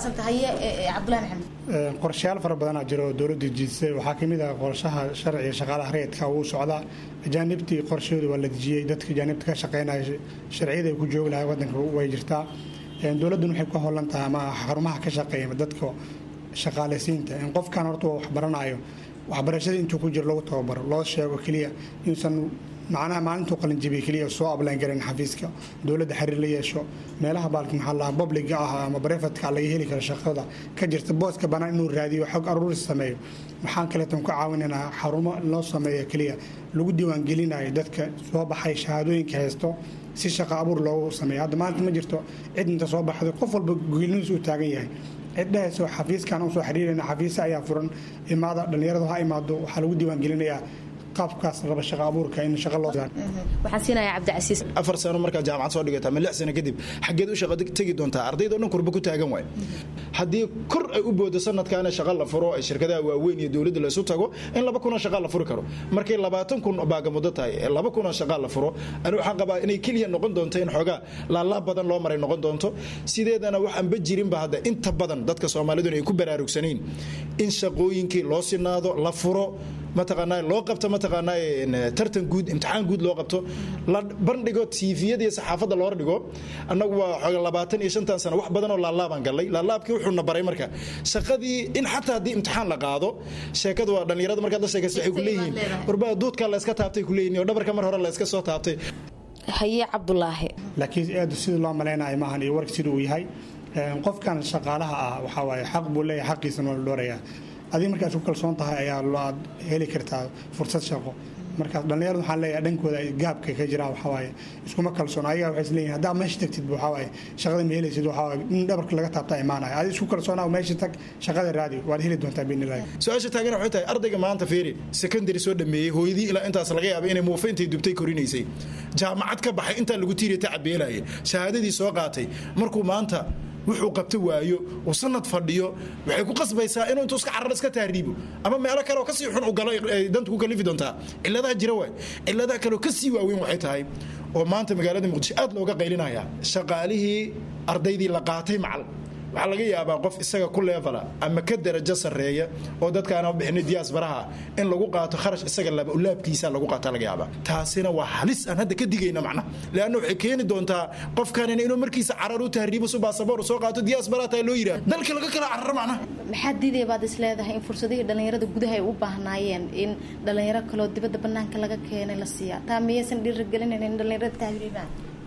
qorshayaal fara badanaa jira oo dowladda jiisay waxaa kamid ah qorshaha sharciga shaqaalaha rayidka uu socdaa ajaanibtii qorshahooda waa la dejiyey dadka ajaanibta ka shaqeynaya sharciyada ay ku joogi lahay wadanka way jirtaa dowladduna waxay ku howlan tahay ama xarumaha ka shaqeeya dadka shaqaalaysiinta in qofkan horta wax baranayo waxbarashada intuu ku jiro lagu tababaro loo sheego keliya inuusan macnaha maalintuu qalinjibiya keliya soo ablaan garan xafiiska dowladda xiriir la yeesho meelaha baalki maxaa lahaa publiga ah ama brefatka laga heli karo shaqada ka jirta booska bannaan inuu raadiyo xog aruuris sameeyo waxaan kaleetan ku caawinaynaa xarumo loo sameeyo keliya lagu diiwaangelinayo dadka soo baxay shahaadooyinka haysto si shaqo abuur loogu sameeyo hadda maanta ma jirto cid inta soo baxday qof walba geeliniis uu taagan yahay ciddhahayso xafiiskan usoo xiriirayna xafiise ayaa furan imaada dhallinyaradu ha imaado waxaa lagu diiwaangelinayaa qaabkaas raba shaqo abuurka in shaqo loo waxaan siinayaa cabdicasiis afar sano markaa jaamacad soo dhigata ama lix sano kadib xaggeed u shaqo tegi doontaa ardayda o dhan kurba ku taagan waay haddii kor ay u boodo sanadkaana shaqa la furo ay shirkadaha waaweyn iyo dowladda la isu tago in laba kunoo shaqa la furi karo markay labaatan kun baagamuddo tahay ee laba kunoo shaqa la furo ani waxaan qabaa inay keliya noqon doonto in xoogaa laalaab badan loo maray noqon doonto sideedana waxaanba jirinba hadda inta badan dadka soomaaliduna ay ku baraarugsanayn in shaqooyinkii loo sinaado la furo mataqaanaa loo qabto mataqaanaa tartan guud imtixaan guud loo qabto la bandhigo tiifiyada iyo saxaafadda loo dhigo annagu waa xooga labaatan iyo shantan sano wax badan oo laalaabaan gallay laalaabkii wuxuuna baray marka shaqadii in xataa haddii imtixaan la qaado sheekadu waa dhallinyarada markaad la sheekaysa waxay ku leeyihiin warbaa duudkaa la iska taabtay ku leeyihin oo dhabarka mar hore la iska soo taabtay haye cabdulaahi laakiin aad sidii loo malaynayo maahan iyo warka siduu yahay qofkan shaqaalaha ah waxaa waaye xaq buu leeyahay xaqiisana waa la dhoorayaa adiga markaad ku kalsoon tahay ayaa aad heli kartaa fursad shaqo markaas dhallinyaradu waxaan leeyahay dhankooda gaabka ka jiraa waxaa waaye iskuma kalsoon ayaga waxay isleeyihin haddaa meesha tagtid waxaa waaye shaqada ma helaysid waxaa waaye in dhabarka laga taabtaa imaanaya adi isku kalsoonaa meesha tag shaqada raadi waad heli doontaa biinilahi su-aasha taagan waxay tahay ardayga maanta fiiri secondary soo dhameeyey hooyadii ilaa intaas laga yaabay inay muufa intay dubtay korinaysay jaamacad ka baxay intaa lagu tiiriya tacabeelaya shahaadadii soo qaatay markuu maanta wuxuu qabto waayo uu sanad fadhiyo waxay ku qasbaysaa inuu intuu iska carar iska tahriibo ama meelo kale oo kasii xun u galo ay dantu ku kalifi doontaa ciladaha jira waay ciladaha kale oo kasii waaweyn waxay tahay oo maanta magaalada muqdisho aad looga qaylinaya shaqaalihii ardaydii la qaatay macal waxaa laga yaabaa qof isaga ku leefala ama ka darajo sarreeya oo dadkaana bixinay diyaasbaraha in lagu qaato kharash isaga laabkiisa lagu qaata laga yaabaa taasina waa halis aan hadda ka digayna macna leanna waxay keeni doontaa qofkanina inuu markiisa carar u tahriibo su baasaboor soo qaato diyaasbaraha taa loo yidhaah dalka laga kala cararo macnaha maxaa diidaya baad is leedahay in fursadihii dhallinyarada gudaha ay u baahnaayeen in dhallinyaro kaloo dibadda bannaanka laga keenay la siiyaa taa miyaysan dhiirigelinayn in dhallinyarada tahriibaan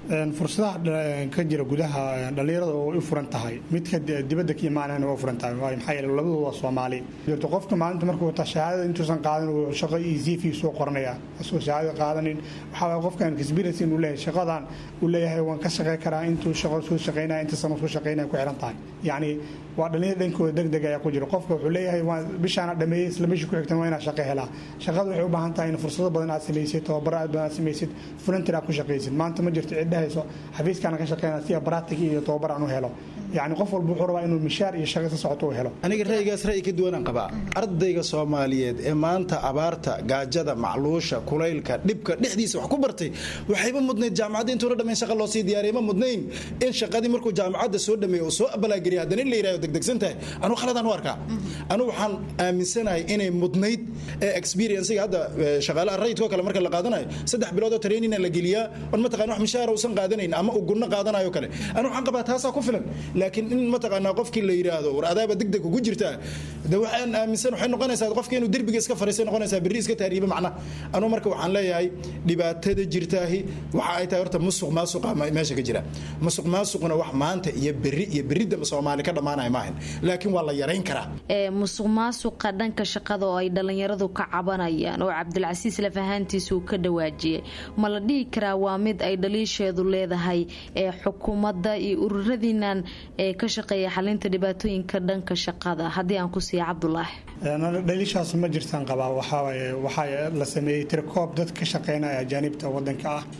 fursadaha ka jira gudaha dhallinyarada oo u furan tahay midka dibadda ka imaanayna waa furan tahay waayo maxaa yeele labadu waa soomaali jirto qofka maalinta markuu wata shahaadada intuusan qaadan uu shaqo iyo cv soo qoranaya asoo shahaadada qaadanin waxaa waaya qofkan experience inuu leeyahay shaqadan uu leeyahay waan ka shaqey karaa intuu shaqo soo shaqeynaya inta sano soo shaqeynaya ku xiran tahay yacni waa dhallinyarada dhankooda deg deg ayaa ku jira qofka wuxuu leeyahay waan bishaana dhameeyey isla bishii ku xigtan waa inaa shaqo helaa shaqada waxay u baahan tahay in fursado badan aad samaysid tababaro aad badan aad samaysid volunteer aad ku shaqaysid maanta ma jirto cid dhahayso xafiiskaana ka shaqeynaa si baraatig iyo tababar aan u helo yacni qof walba wuxuu rabaa inuu mishaar iyo shaqo sa socoto u helo aniga ra'yigaas ra'yi ka duwanaan qabaa ardayga soomaaliyeed ee maanta abaarta gaajada macluusha kulaylka dhibka dhexdiisa wax ku bartay waxayba mudnayd jaamacadda intuuna dhammayn shaqa loo sii diyaariyay ma mudnayn in shaqadii markuu jaamacadda soo dhameeyo oo soo abalaageliya haddana in la yidhahdo degdegsan tahay anuu khaladaan u arkaa anuu waxaan aaminsanahay inay mudnayd ee experiencega hadda shaqaalaha rayidkoo kale marka la qaadanayo saddex bilood oo trainina la geliyaa on mataqana wax mishaara uusan qaadanayn ama uu gunno qaadanayo kale anuu waxaan qabaa taasaa ku filan laakiin in mataqaanaa qofkii la yidhaahdo war adaaba degdeg ugu jirtaa de waxaan aaminsan waxay noqonaysaa qofka inuu derbiga iska fariistay noqonaysaa berri iska taariiba macna anuu marka waxaan leeyahay dhibaatada jirtaahi waxa ay tahay horta musuq maasuqa meesha ka jira musuq maasuqna wax maanta iyo berri iyo berridaba soomaali ka dhammaanaya maahan laakiin waa la yarayn karaa musuq maasuqa dhanka shaqada oo ay dhallinyaradu ka cabanayaan oo cabdilcasiis lafahaantiisa uu ka dhawaajiyey ma la dhihi karaa waa mid ay dhaliisheedu leedahay ee xukuumadda iyo ururadiinan ee ka shaqeeya xalinta dhibaatooyinka dhanka shaqada haddii aan ku siiya cabdulaahi dhaliishaas ma jirtaan qabaa waxaa la sameeyey tirkoob dad ka shaqeynaya ajaanibta wadanka ah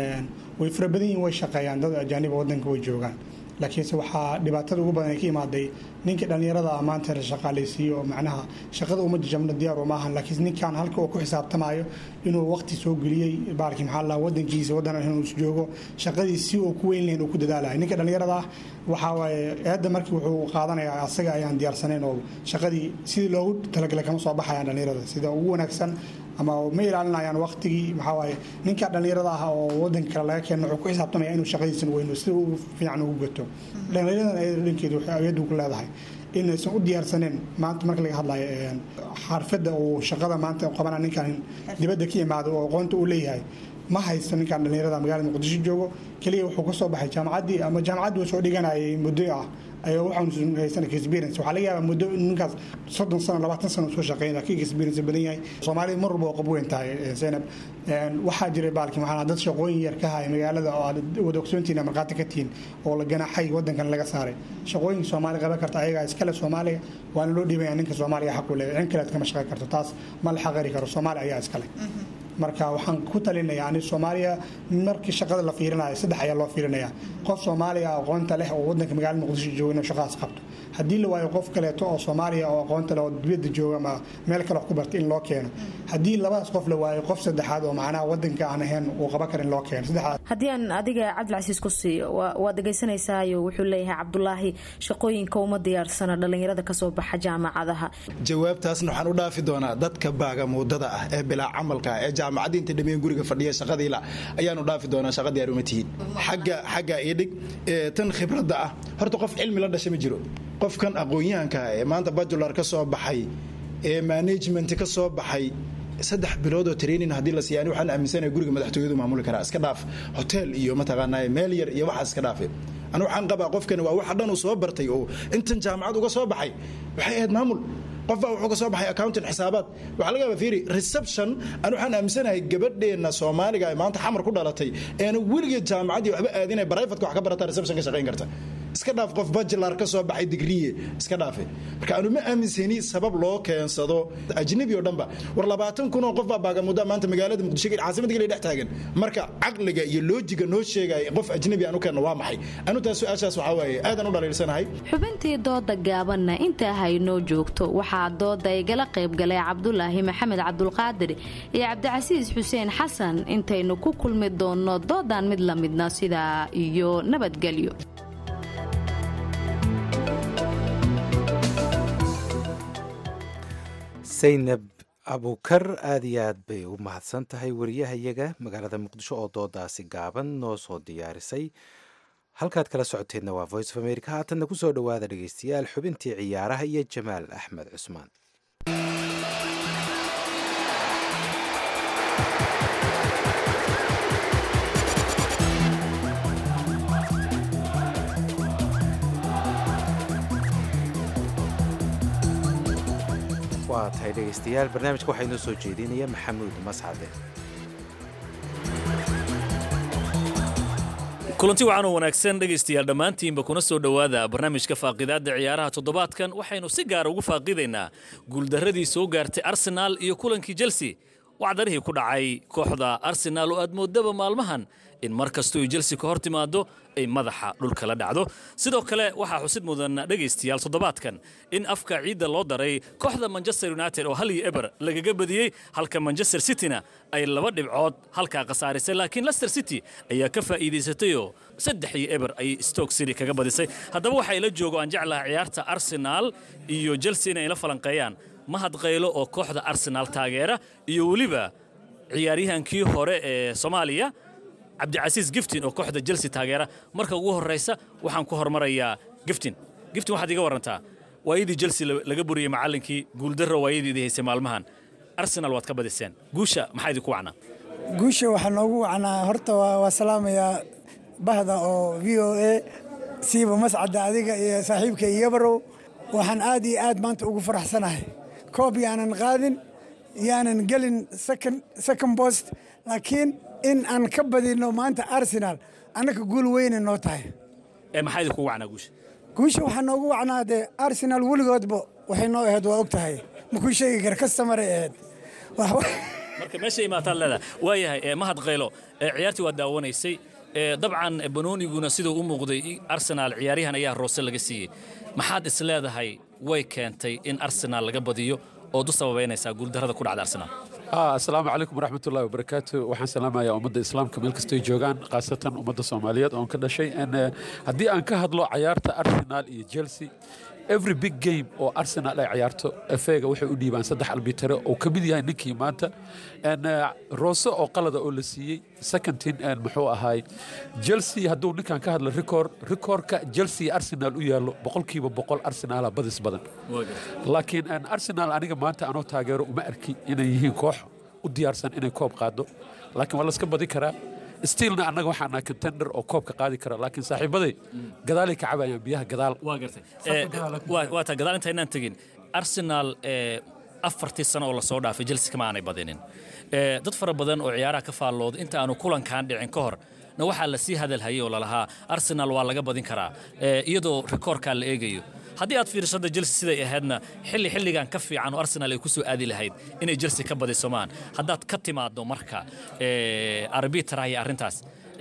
way fara badan yihin way shaqeeyaan dad ajaaniba wadanka way joogaan laakiinse waxaa dhibaatada ugu badan ay ka imaaday ninka dhallinyarada ah maanta la shaqaalaysiiyo oo macnaha shaqada uma jajabno diyaar uma ahan laakiin ninkan halka uu ku xisaabtamayo inuu waqti soo geliyey baalkii maxaa la wadankiisa wadan inuu joogo shaqadii si uu ku weyn lahayn uu ku dadaalayo ninka dhallinyarada ah waxaa waaye eedda markii wuxuu qaadanayaa asaga ayaan diyaarsanayn oo shaqadii sidii loogu talagalay kama soo baxayaan dhallinyarada sida ugu wanaagsan ama ma ilaalinayaan waqtigii maxaa waaye ninka dhallinyarada ah oo wadanka kale laga keeno wuxuu ku xisaabtamaya inuu shaqadiisan weyno sida uu fiican ugu gato dhallinyaradan ayada dhankeedu waxay awyaddu ku leedahay inaysan u diyaarsaneen maanta marka laga hadlayo xarfadda uu shaqada maanta qabana ninkan dibadda ka yimaado oo aqoonta uu leeyahay ma haysto ninkan dhallinyarada magaalada muqdisho joogo keliya wuxuu ka soo baxay jaamacaddii ama jaamacaddii uu soo dhiganayay muddo ah ayaa waxaan haysan experience waxaa laga yaabaa muddo ninkaas soddon sano labaatan sano soo shaqeynaya ka experience badan yahay soomaalida mar walba waa qab weyn tahay zaynab waxaa jiray baalki maxaa dad shaqooyin yar ka haya magaalada oo aad wada ogsoontiina markhaati ka tihiin oo la ganaxay wadankan laga saaray shaqooyinka soomaali qaban karta ayagaa iskale soomaaliga waana loo dhiibaya ninka soomaaliga xaq u leeyahay cin kaleed kama shaqeyn karto taas ma la xaqari karo soomaali ayaa iskale marka waxaan ku talinayaa ani soomaaliya markii shaqada la fiirinayo saddex ayaa loo fiirinaya qof soomaaliya aqoonta leh oo wadanka magaalada muqdisho jooga inuu shaqadaas qabto haddii la waayo qof kaleeto oo soomaaliya oo aqoonta leh oo dibadda jooga ama meel kale wax ku barta in loo keeno haddii labadaas qof la waayo qof saddexaad oo macnaha wadanka aan ahayn uu qaban kara in loo keeno saddexaad haddii aan adiga cabdilcasiis ku siiyo waad dhegaysanaysayo wuxuu leeyahay cabdulaahi shaqooyinka uma diyaarsana dhallinyarada kasoo baxa jaamacadaha jawaabtaasna waxaan u dhaafi doonaa dadka baagamuudada ah ee bilaa camalka ee jaamacadii inta dhameen guriga fadhiya shaqadiila ayaanu dhaafi doonaa shaqa diyaar uma tihiin xagga xagga idhig tan khibradda ah horta qof cilmi la dhasha ma jiro qofkan aqoon-yahanka ee maanta bajular ka soo baxay ee management ka soo baxay saddex bilood oo training haddii la siiya ani waxaan aaminsanahay guriga madaxtooyadu maamuli karaa iska dhaaf hotel iyo mataqaanaa meel yar iyo waxaas iska dhaafe anu waxaan qabaa qofkani waa waxa dhan uu soo bartay oo intan jaamacad uga soo baxay waxay ahayd maamul qof baa wuxuu ka soo baxay accountant xisaabaad waxaa laga yaabaa fiiri reception aan waxaan aaminsanahay gabadheenna soomaaliga ee maanta xamar ku dhalatay eena weligeed jaamacaddii waxba aadinay brivatka wax ka barataa reception ka shaqayn karta iska dhaaf qof bajilar ka soo baxay digriye iska dhaafe marka aanu ma aaminsani sabab loo keensado ajnabi oo dhanba war labaatan kun oo qof baa baagamuda maanta magaalada muqdisho caasimada geli dhex taagan marka caqliga iyo loojiga noo sheegaya qof ajnabi aan u keenno waa maxay anu taas su-aashaas waxaa waaye aadaan u dhaliilsanahay xubintii dooda gaabanna intaa haynoo joogto waxaa dooda igala qaybgalay cabdulaahi maxamed cabdulqaadir iyo cabdicasiis xuseen xasan intaynu ku kulmi doonno doodan mid la midna sidaa iyo nabadgelyo saynab abukar aad iyo aad bay u mahadsan tahay wariyahayaga magaalada muqdisho oo doodaasi gaaban noo soo diyaarisay halkaad kala socoteenna waa voice of america haatanna kusoo dhowaada dhegaystayaal xubintii ciyaaraha iyo jamaal axmed cusmaan waa tahay dhegaystayaal barnaamijka waxaa inoo soo jeedinaya maxamuud mascade kulanti wacan oo wanaagsan dhegaystayaal dhammaantiinba kuna soo dhowaada barnaamijka faaqidaadda ciyaaraha toddobaadkan waxaynu si gaara ugu faaqidaynaa guuldarradii soo gaartay arsenaal iyo kulankii chelsea wacdarihii ku dhacay kooxda arsenaal oo aad moodaba maalmahan in mar kastoo ay chelsea ka hor timaado ay madaxa dhulka la dhacdo sidoo kale waxaa xusid mudan dhegaystayaal toddobaadkan in afka ciidda loo daray kooxda manchester united oo hal iyo eber lagaga badiyey halka manchester cityna ay laba dhibcood halkaa khasaarisay laakiin leicester city ayaa ka faa'iidaysatayoo saddex iyo eber ayay stoke city kaga badisay haddaba waxaa ila joogo aan jeclaha ciyaarta arsenaal iyo chelsea inay la falanqeeyaan mahad qaylo oo kooxda arsenaal taageera iyo weliba ciyaaryahankii hore ee soomaaliya cabdicasiis giftin oo kooxda chelsea taageera marka ugu horraysa waxaan ku hormarayaa giftin giftin waxaad iga warantaa waayadii chelsea laga buriyey macallinkii guuldarro waayadii idii haysay maalmahan arsenal waad ka badiseen guusha maxaa idinku wacnaa guusha waxaa noogu wacnaa horta waa salaamayaa bahda oo v o a siiba mascadda adiga iyo saaxiibka iyobarow waxaan aad iyo aad maanta ugu faraxsanahay koob yaanan qaadin yaanan gelin second post laakiin in aan ka badino maanta arsenal annaka guul weyne noo tahay maxaa idinku wacnaa guusha guusha waxaa noogu wacnaa dee arsenal weligoodba waxay noo ahayd waa og tahay makuu sheegi kara kastamaray ahayd marka meesha imaataad leedahay waayahay mahad qaylo ciyaartii waa daawanaysay dabcan banooniguna siduu u muuqday arsenaal ciyaaryahan ayaa roose laga siiyey maxaad is leedahay way keentay in arsenaal laga badiyo ood u sababaynaysaa guuldarrada ku dhacda arsenaal asalaamu calaykum waraxmatullahi wabarakaatu waxaan salaamayaa ummadda islaamka meel kastoy joogaan khaasatan ummadda soomaaliyeed oon ka dhashay haddii aan ka hadlo cayaarta arsenal iyo chelsea every big game oo arsenal ay ciyaarto efega waxay u dhiibaan saddex albitare oo ka mid yahay ninkii maanta roose oo qalada oo la siiyey secondin muxuu ahaay chelsea hadduu ninkan ka hadla record recordka chelsea arsenal u yaallo boqolkiiba boqol arsenala badis badan laakiin arsenal aniga maanta anoo taageero uma arki inay yihiin koox u diyaarsan inay koob qaado laakiin waa laska badi karaa stiilna annaga waxaan nahay contender oo koobka qaadi kara laakiin saaxiibaday gadaalay ka cabayaan biyaha gadaal waa gartay waa taa gadaal inta inaan tegin arsenal afartii sano oo lasoo dhaafay chelsea kama aanay badinin dad fara badan oo ciyaaraha ka faallooda inta aanu kulankan dhicin ka hor na waxaa lasii hadalhayay oo lalahaa arsenal waa laga badin karaa iyadoo rikoorkaa la eegayo haddii aad fiirsada chelsea siday ahaydna xilli xilligan ka fiican oo arsenal ay ku soo aadi lahayd inay chelsea ka badiso maan haddaad ka timaaddo marka arbitra iyo arrintaas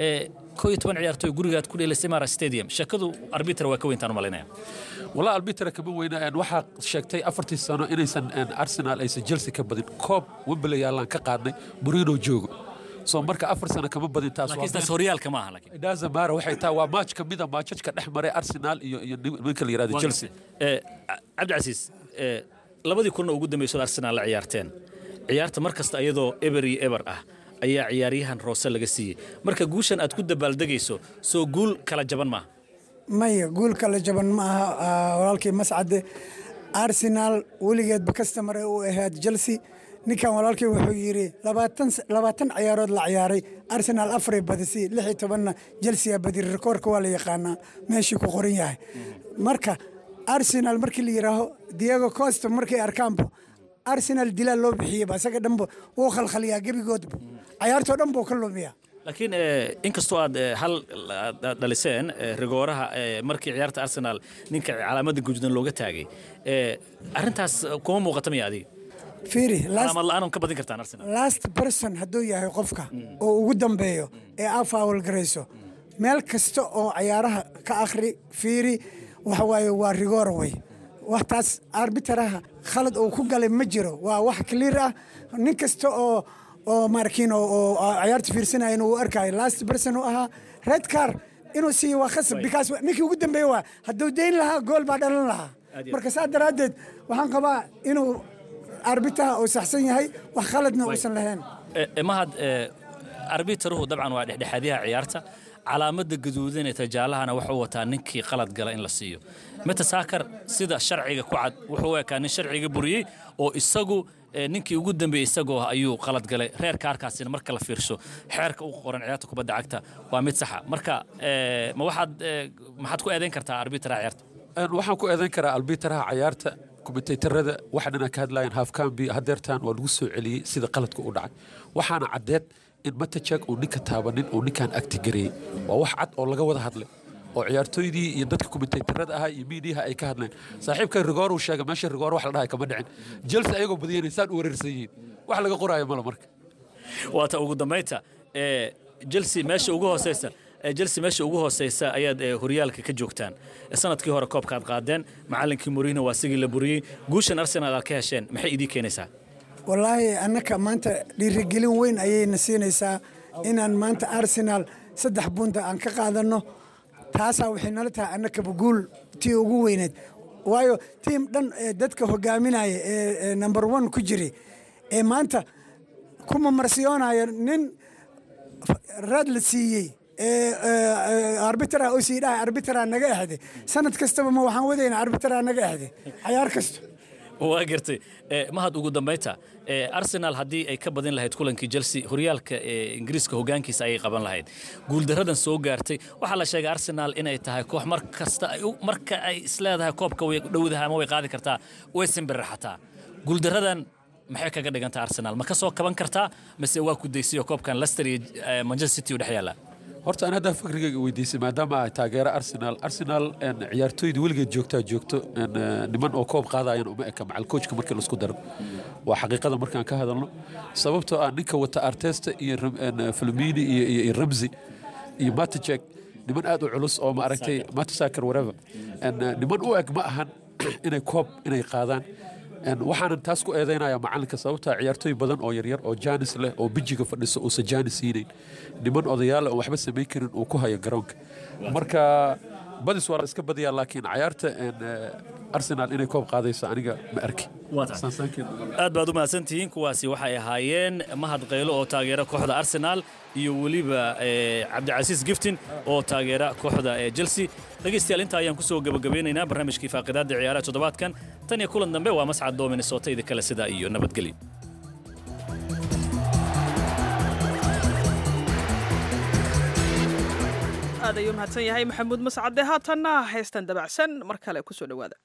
koo iyo toban ciyaartoy gurigaad ku dheelisay mara stadium sheekadu arbitra waa ka weyntaan u malaynaya walaa albitra kama weyna waxaa sheegtay afartii sano inaysan arsenal aysan chelsea ka badin koob wembley yaallaan ka qaadnay murino joogo soo marka afar sano kama badin taas horyaalka maaha laakiin dazamara waxay tahay waa maaj ka mida maajajka dhex maray arsenal iyo iyo ninka la yirahdo chelsea cabdicasiis labadii kulan oo ugu dambeysay arsenal la ciyaarteen ciyaarta mar kasta iyadoo eber iyo eber ah ayaa ciyaaryahan roose laga siiyey marka guushan aad ku dabaaldegayso soo guul kala jaban maaha maya guul kala jaban ma aha walaalkii mascade arsenal weligeedba kastamare u ahayd chelsea ninkan walaalkii wuxuu yidhi labaatan ciyaarood la ciyaaray arsenal afaray badisay lix iyo tobanna chelsea badi rikoorka waa la yaqaanaa meeshii ku qoran yahay marka arsenal markii la yidhaaho diego costa markay arkaanbo arsenal dilaa loo bixiyeyba isaga dhanba wuu khalkhaliyaa gebigoodba cayaartoo dhan buu ka lumiyaa laakiin inkastoo aad hal dhaliseen rigooraha markii ciyaarta arsenal ninka calaamadda gujudan looga taagay arrintaas kuma muuqata miya adiga fiiri calaamad la'aan ka badin kartaan arsenal last person hadduu yahay qofka oo ugu dambeeyo ee aa faawal garayso meel kasta oo cayaaraha ka akhri fiiri waxa waaye waa rigoora wey waxtaas arbitaraha khalad uu ku galay ma jiro waa wax clear ah nin kasta oo oo markiin oo ciyaarta fiirsanaya uu arkayo last person uu ahaa red car inuu siiyo waa khasab because ninkii ugu dambeeyey waa hadduu dayn lahaa gool baa dhalan lahaa marka saa daraaddeed waxaan qabaa inuu arbitaha uu saxsan yahay wax khaladna uusan lahayn mahad arbitaruhu dabcan waa dhexdhexaadyaha ciyaarta calaamadda gaduudan ee tajaalahana wuxuu wataa ninkii qalad gala in la siiyo meta saakar sida sharciga ku cad wuxuu u ekaa nin sharciga buriyey oo isagu ninkii ugu dambeeyey isagoo ayuu qalad galay reer kaarkaasina marka la fiirsho xeerka u qoran ciyaarta kubadda cagta waa mid saxa marka ma waxaad maxaad ku eedayn kartaa arbitaraha ciyaarta waxaan ku eedayn karaa albitaraha cayaarta kumentaytarada waxa dhanaa ka hadlayaan haafkambi hadeertaan waa lagu soo celiyey sida qaladka u dhacay waxaana caddeed in matajag uu ninka taabanin uu ninkaan agti gareeyey waa wax cad oo laga wada hadlay oo ciyaartooydii iyo dadka kumentaytarada ahaa iyo miidiyaha ay ka hadleen saaxiibka rigoor uu sheegay meesha rigoor wax la dhahay kama dhicin jelse ayagoo badiyeen saan u wareersan yihiin wax laga qoraayo mala marka waata ugu dambaynta ee chelsea meesha ugu hooseysa ee chelsea meesha ugu hooseysa ayaad ee, horyaalka ka joogtaan sanadkii hore koobkaad qaadeen macallinkii mourinho waa sigii la buriyey guushan arsenal aad ka hesheen maxay idii keenaysaa wallaahi annaka maanta dhiirigelin weyn ayayna siinaysaa inaan maanta arsenal saddex bunta aan ka qaadanno taasaa waxay nala tahay annakaba guul tii ugu weyneed waayo tiim dhan ee dadka hogaaminaya ee ee number one ku jiri ee maanta kuma marsiyoonaya nin raad la siiyey ee arbitra oo sii dhahay arbitra naga exde sanad kastaba ma waxaan wadayna arbitra naga exde cayaar kasta waa gartay ee, mahad ugu dambaynta ee, arsenal haddii ay ka badin lahayd kulankii chelsea horyaalka ee, ingiriiska hogaankiisa ayay qaban lahayd guuldaradan soo gaartay waxaa la sheegay arsenal inay tahay koox mar kasta ay u- marka ay isleedahay koobka way dhowdaha ama way qaadi kartaa way simbirraxataa guuldaradan maxay kaga dhigantaa arsenal ma ka soo kaban kartaa mise waa ku daysiyo koobkan leicester iyo eh, manchester city u dhex yaalla horta aan haddaa fikrigayga weydiisay maadaama ay taageero arsenal arsenal een, ciyaartooyda weligeed joogtaa joogto een, eh, niman oo koob qaadayan uma eka macal coachka markii laisku daro waa xaqiiqada markaan ka hadalno sababtoo ah ninka wata artesta iyo Ram- een, filmini iyo, iyo, iyo ramsey iyo matijek niman aad u culus oo maaragtay matasaker whatever een, eh, niman u eg ma ahan inay koob inay qaadaan Een, waxaanan taas ku eedaynaya macalinka sababtaa ciyaartooy badan oo yaryar oo jaanis leh oo bijiga fadhiso uusan jaanis siinayn niman odayaal oo waxba samayn karin uu ku hayo garoonka marka badis waa la iska badiyaa laakiin cayaarta een, eh, arsenal inay koob qaadayso aniga ma arki aad baad u mahadsantihiin kuwaasi waxay ahaayeen mahad qaylo oo taageera kooxda arsenal iyo weliba eh, cabdicasiis giftin oo taageera kooxda eh, chelsea dhegaystayaal intaa ayaan kusoo gabagabeynaynaa barnaamijkii faaqidaadda ciyaaraha toddobaadkan tan iyo kulan dambe waa mascad doo minnesota idi kale sidaa iyo nabadgelyo aad ayuu mahadsan yahay maxamuud mascade haatanna heestan dabacsan mar kale kusoo dhowaada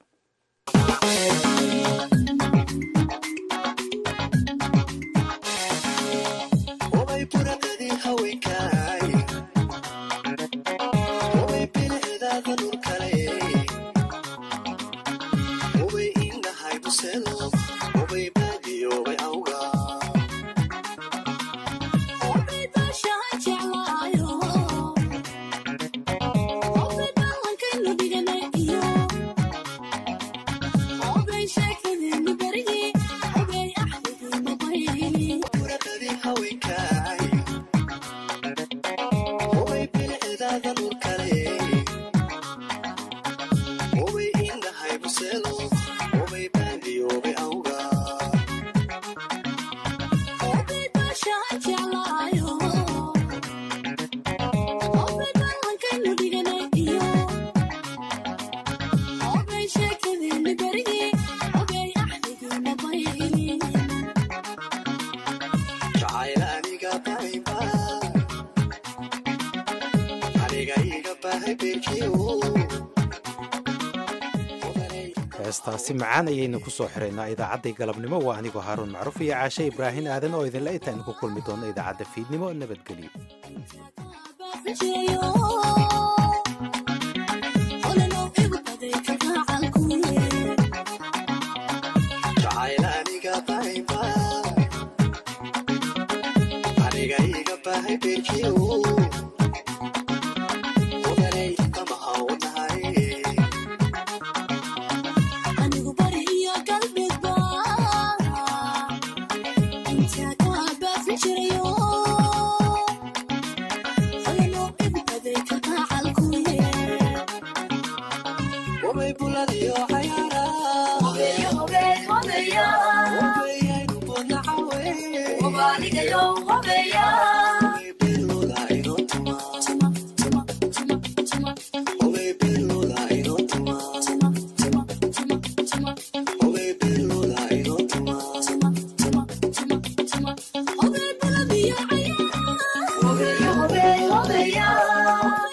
heestaasi macaan ayaynu ku soo xiraynaa idaacaddai galabnimo waa anigoo haaruun macruuf iyo caashe ibraahin aadan oo idinla intaaynu ku kulmi doonno idaacadda fiidnimo nabadgelyo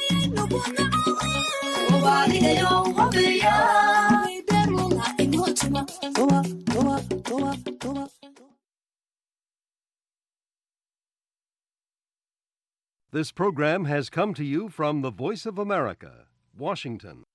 Yo, tuma tuma tuma tuma tuma This program has come to you from the Voice of America, Washington.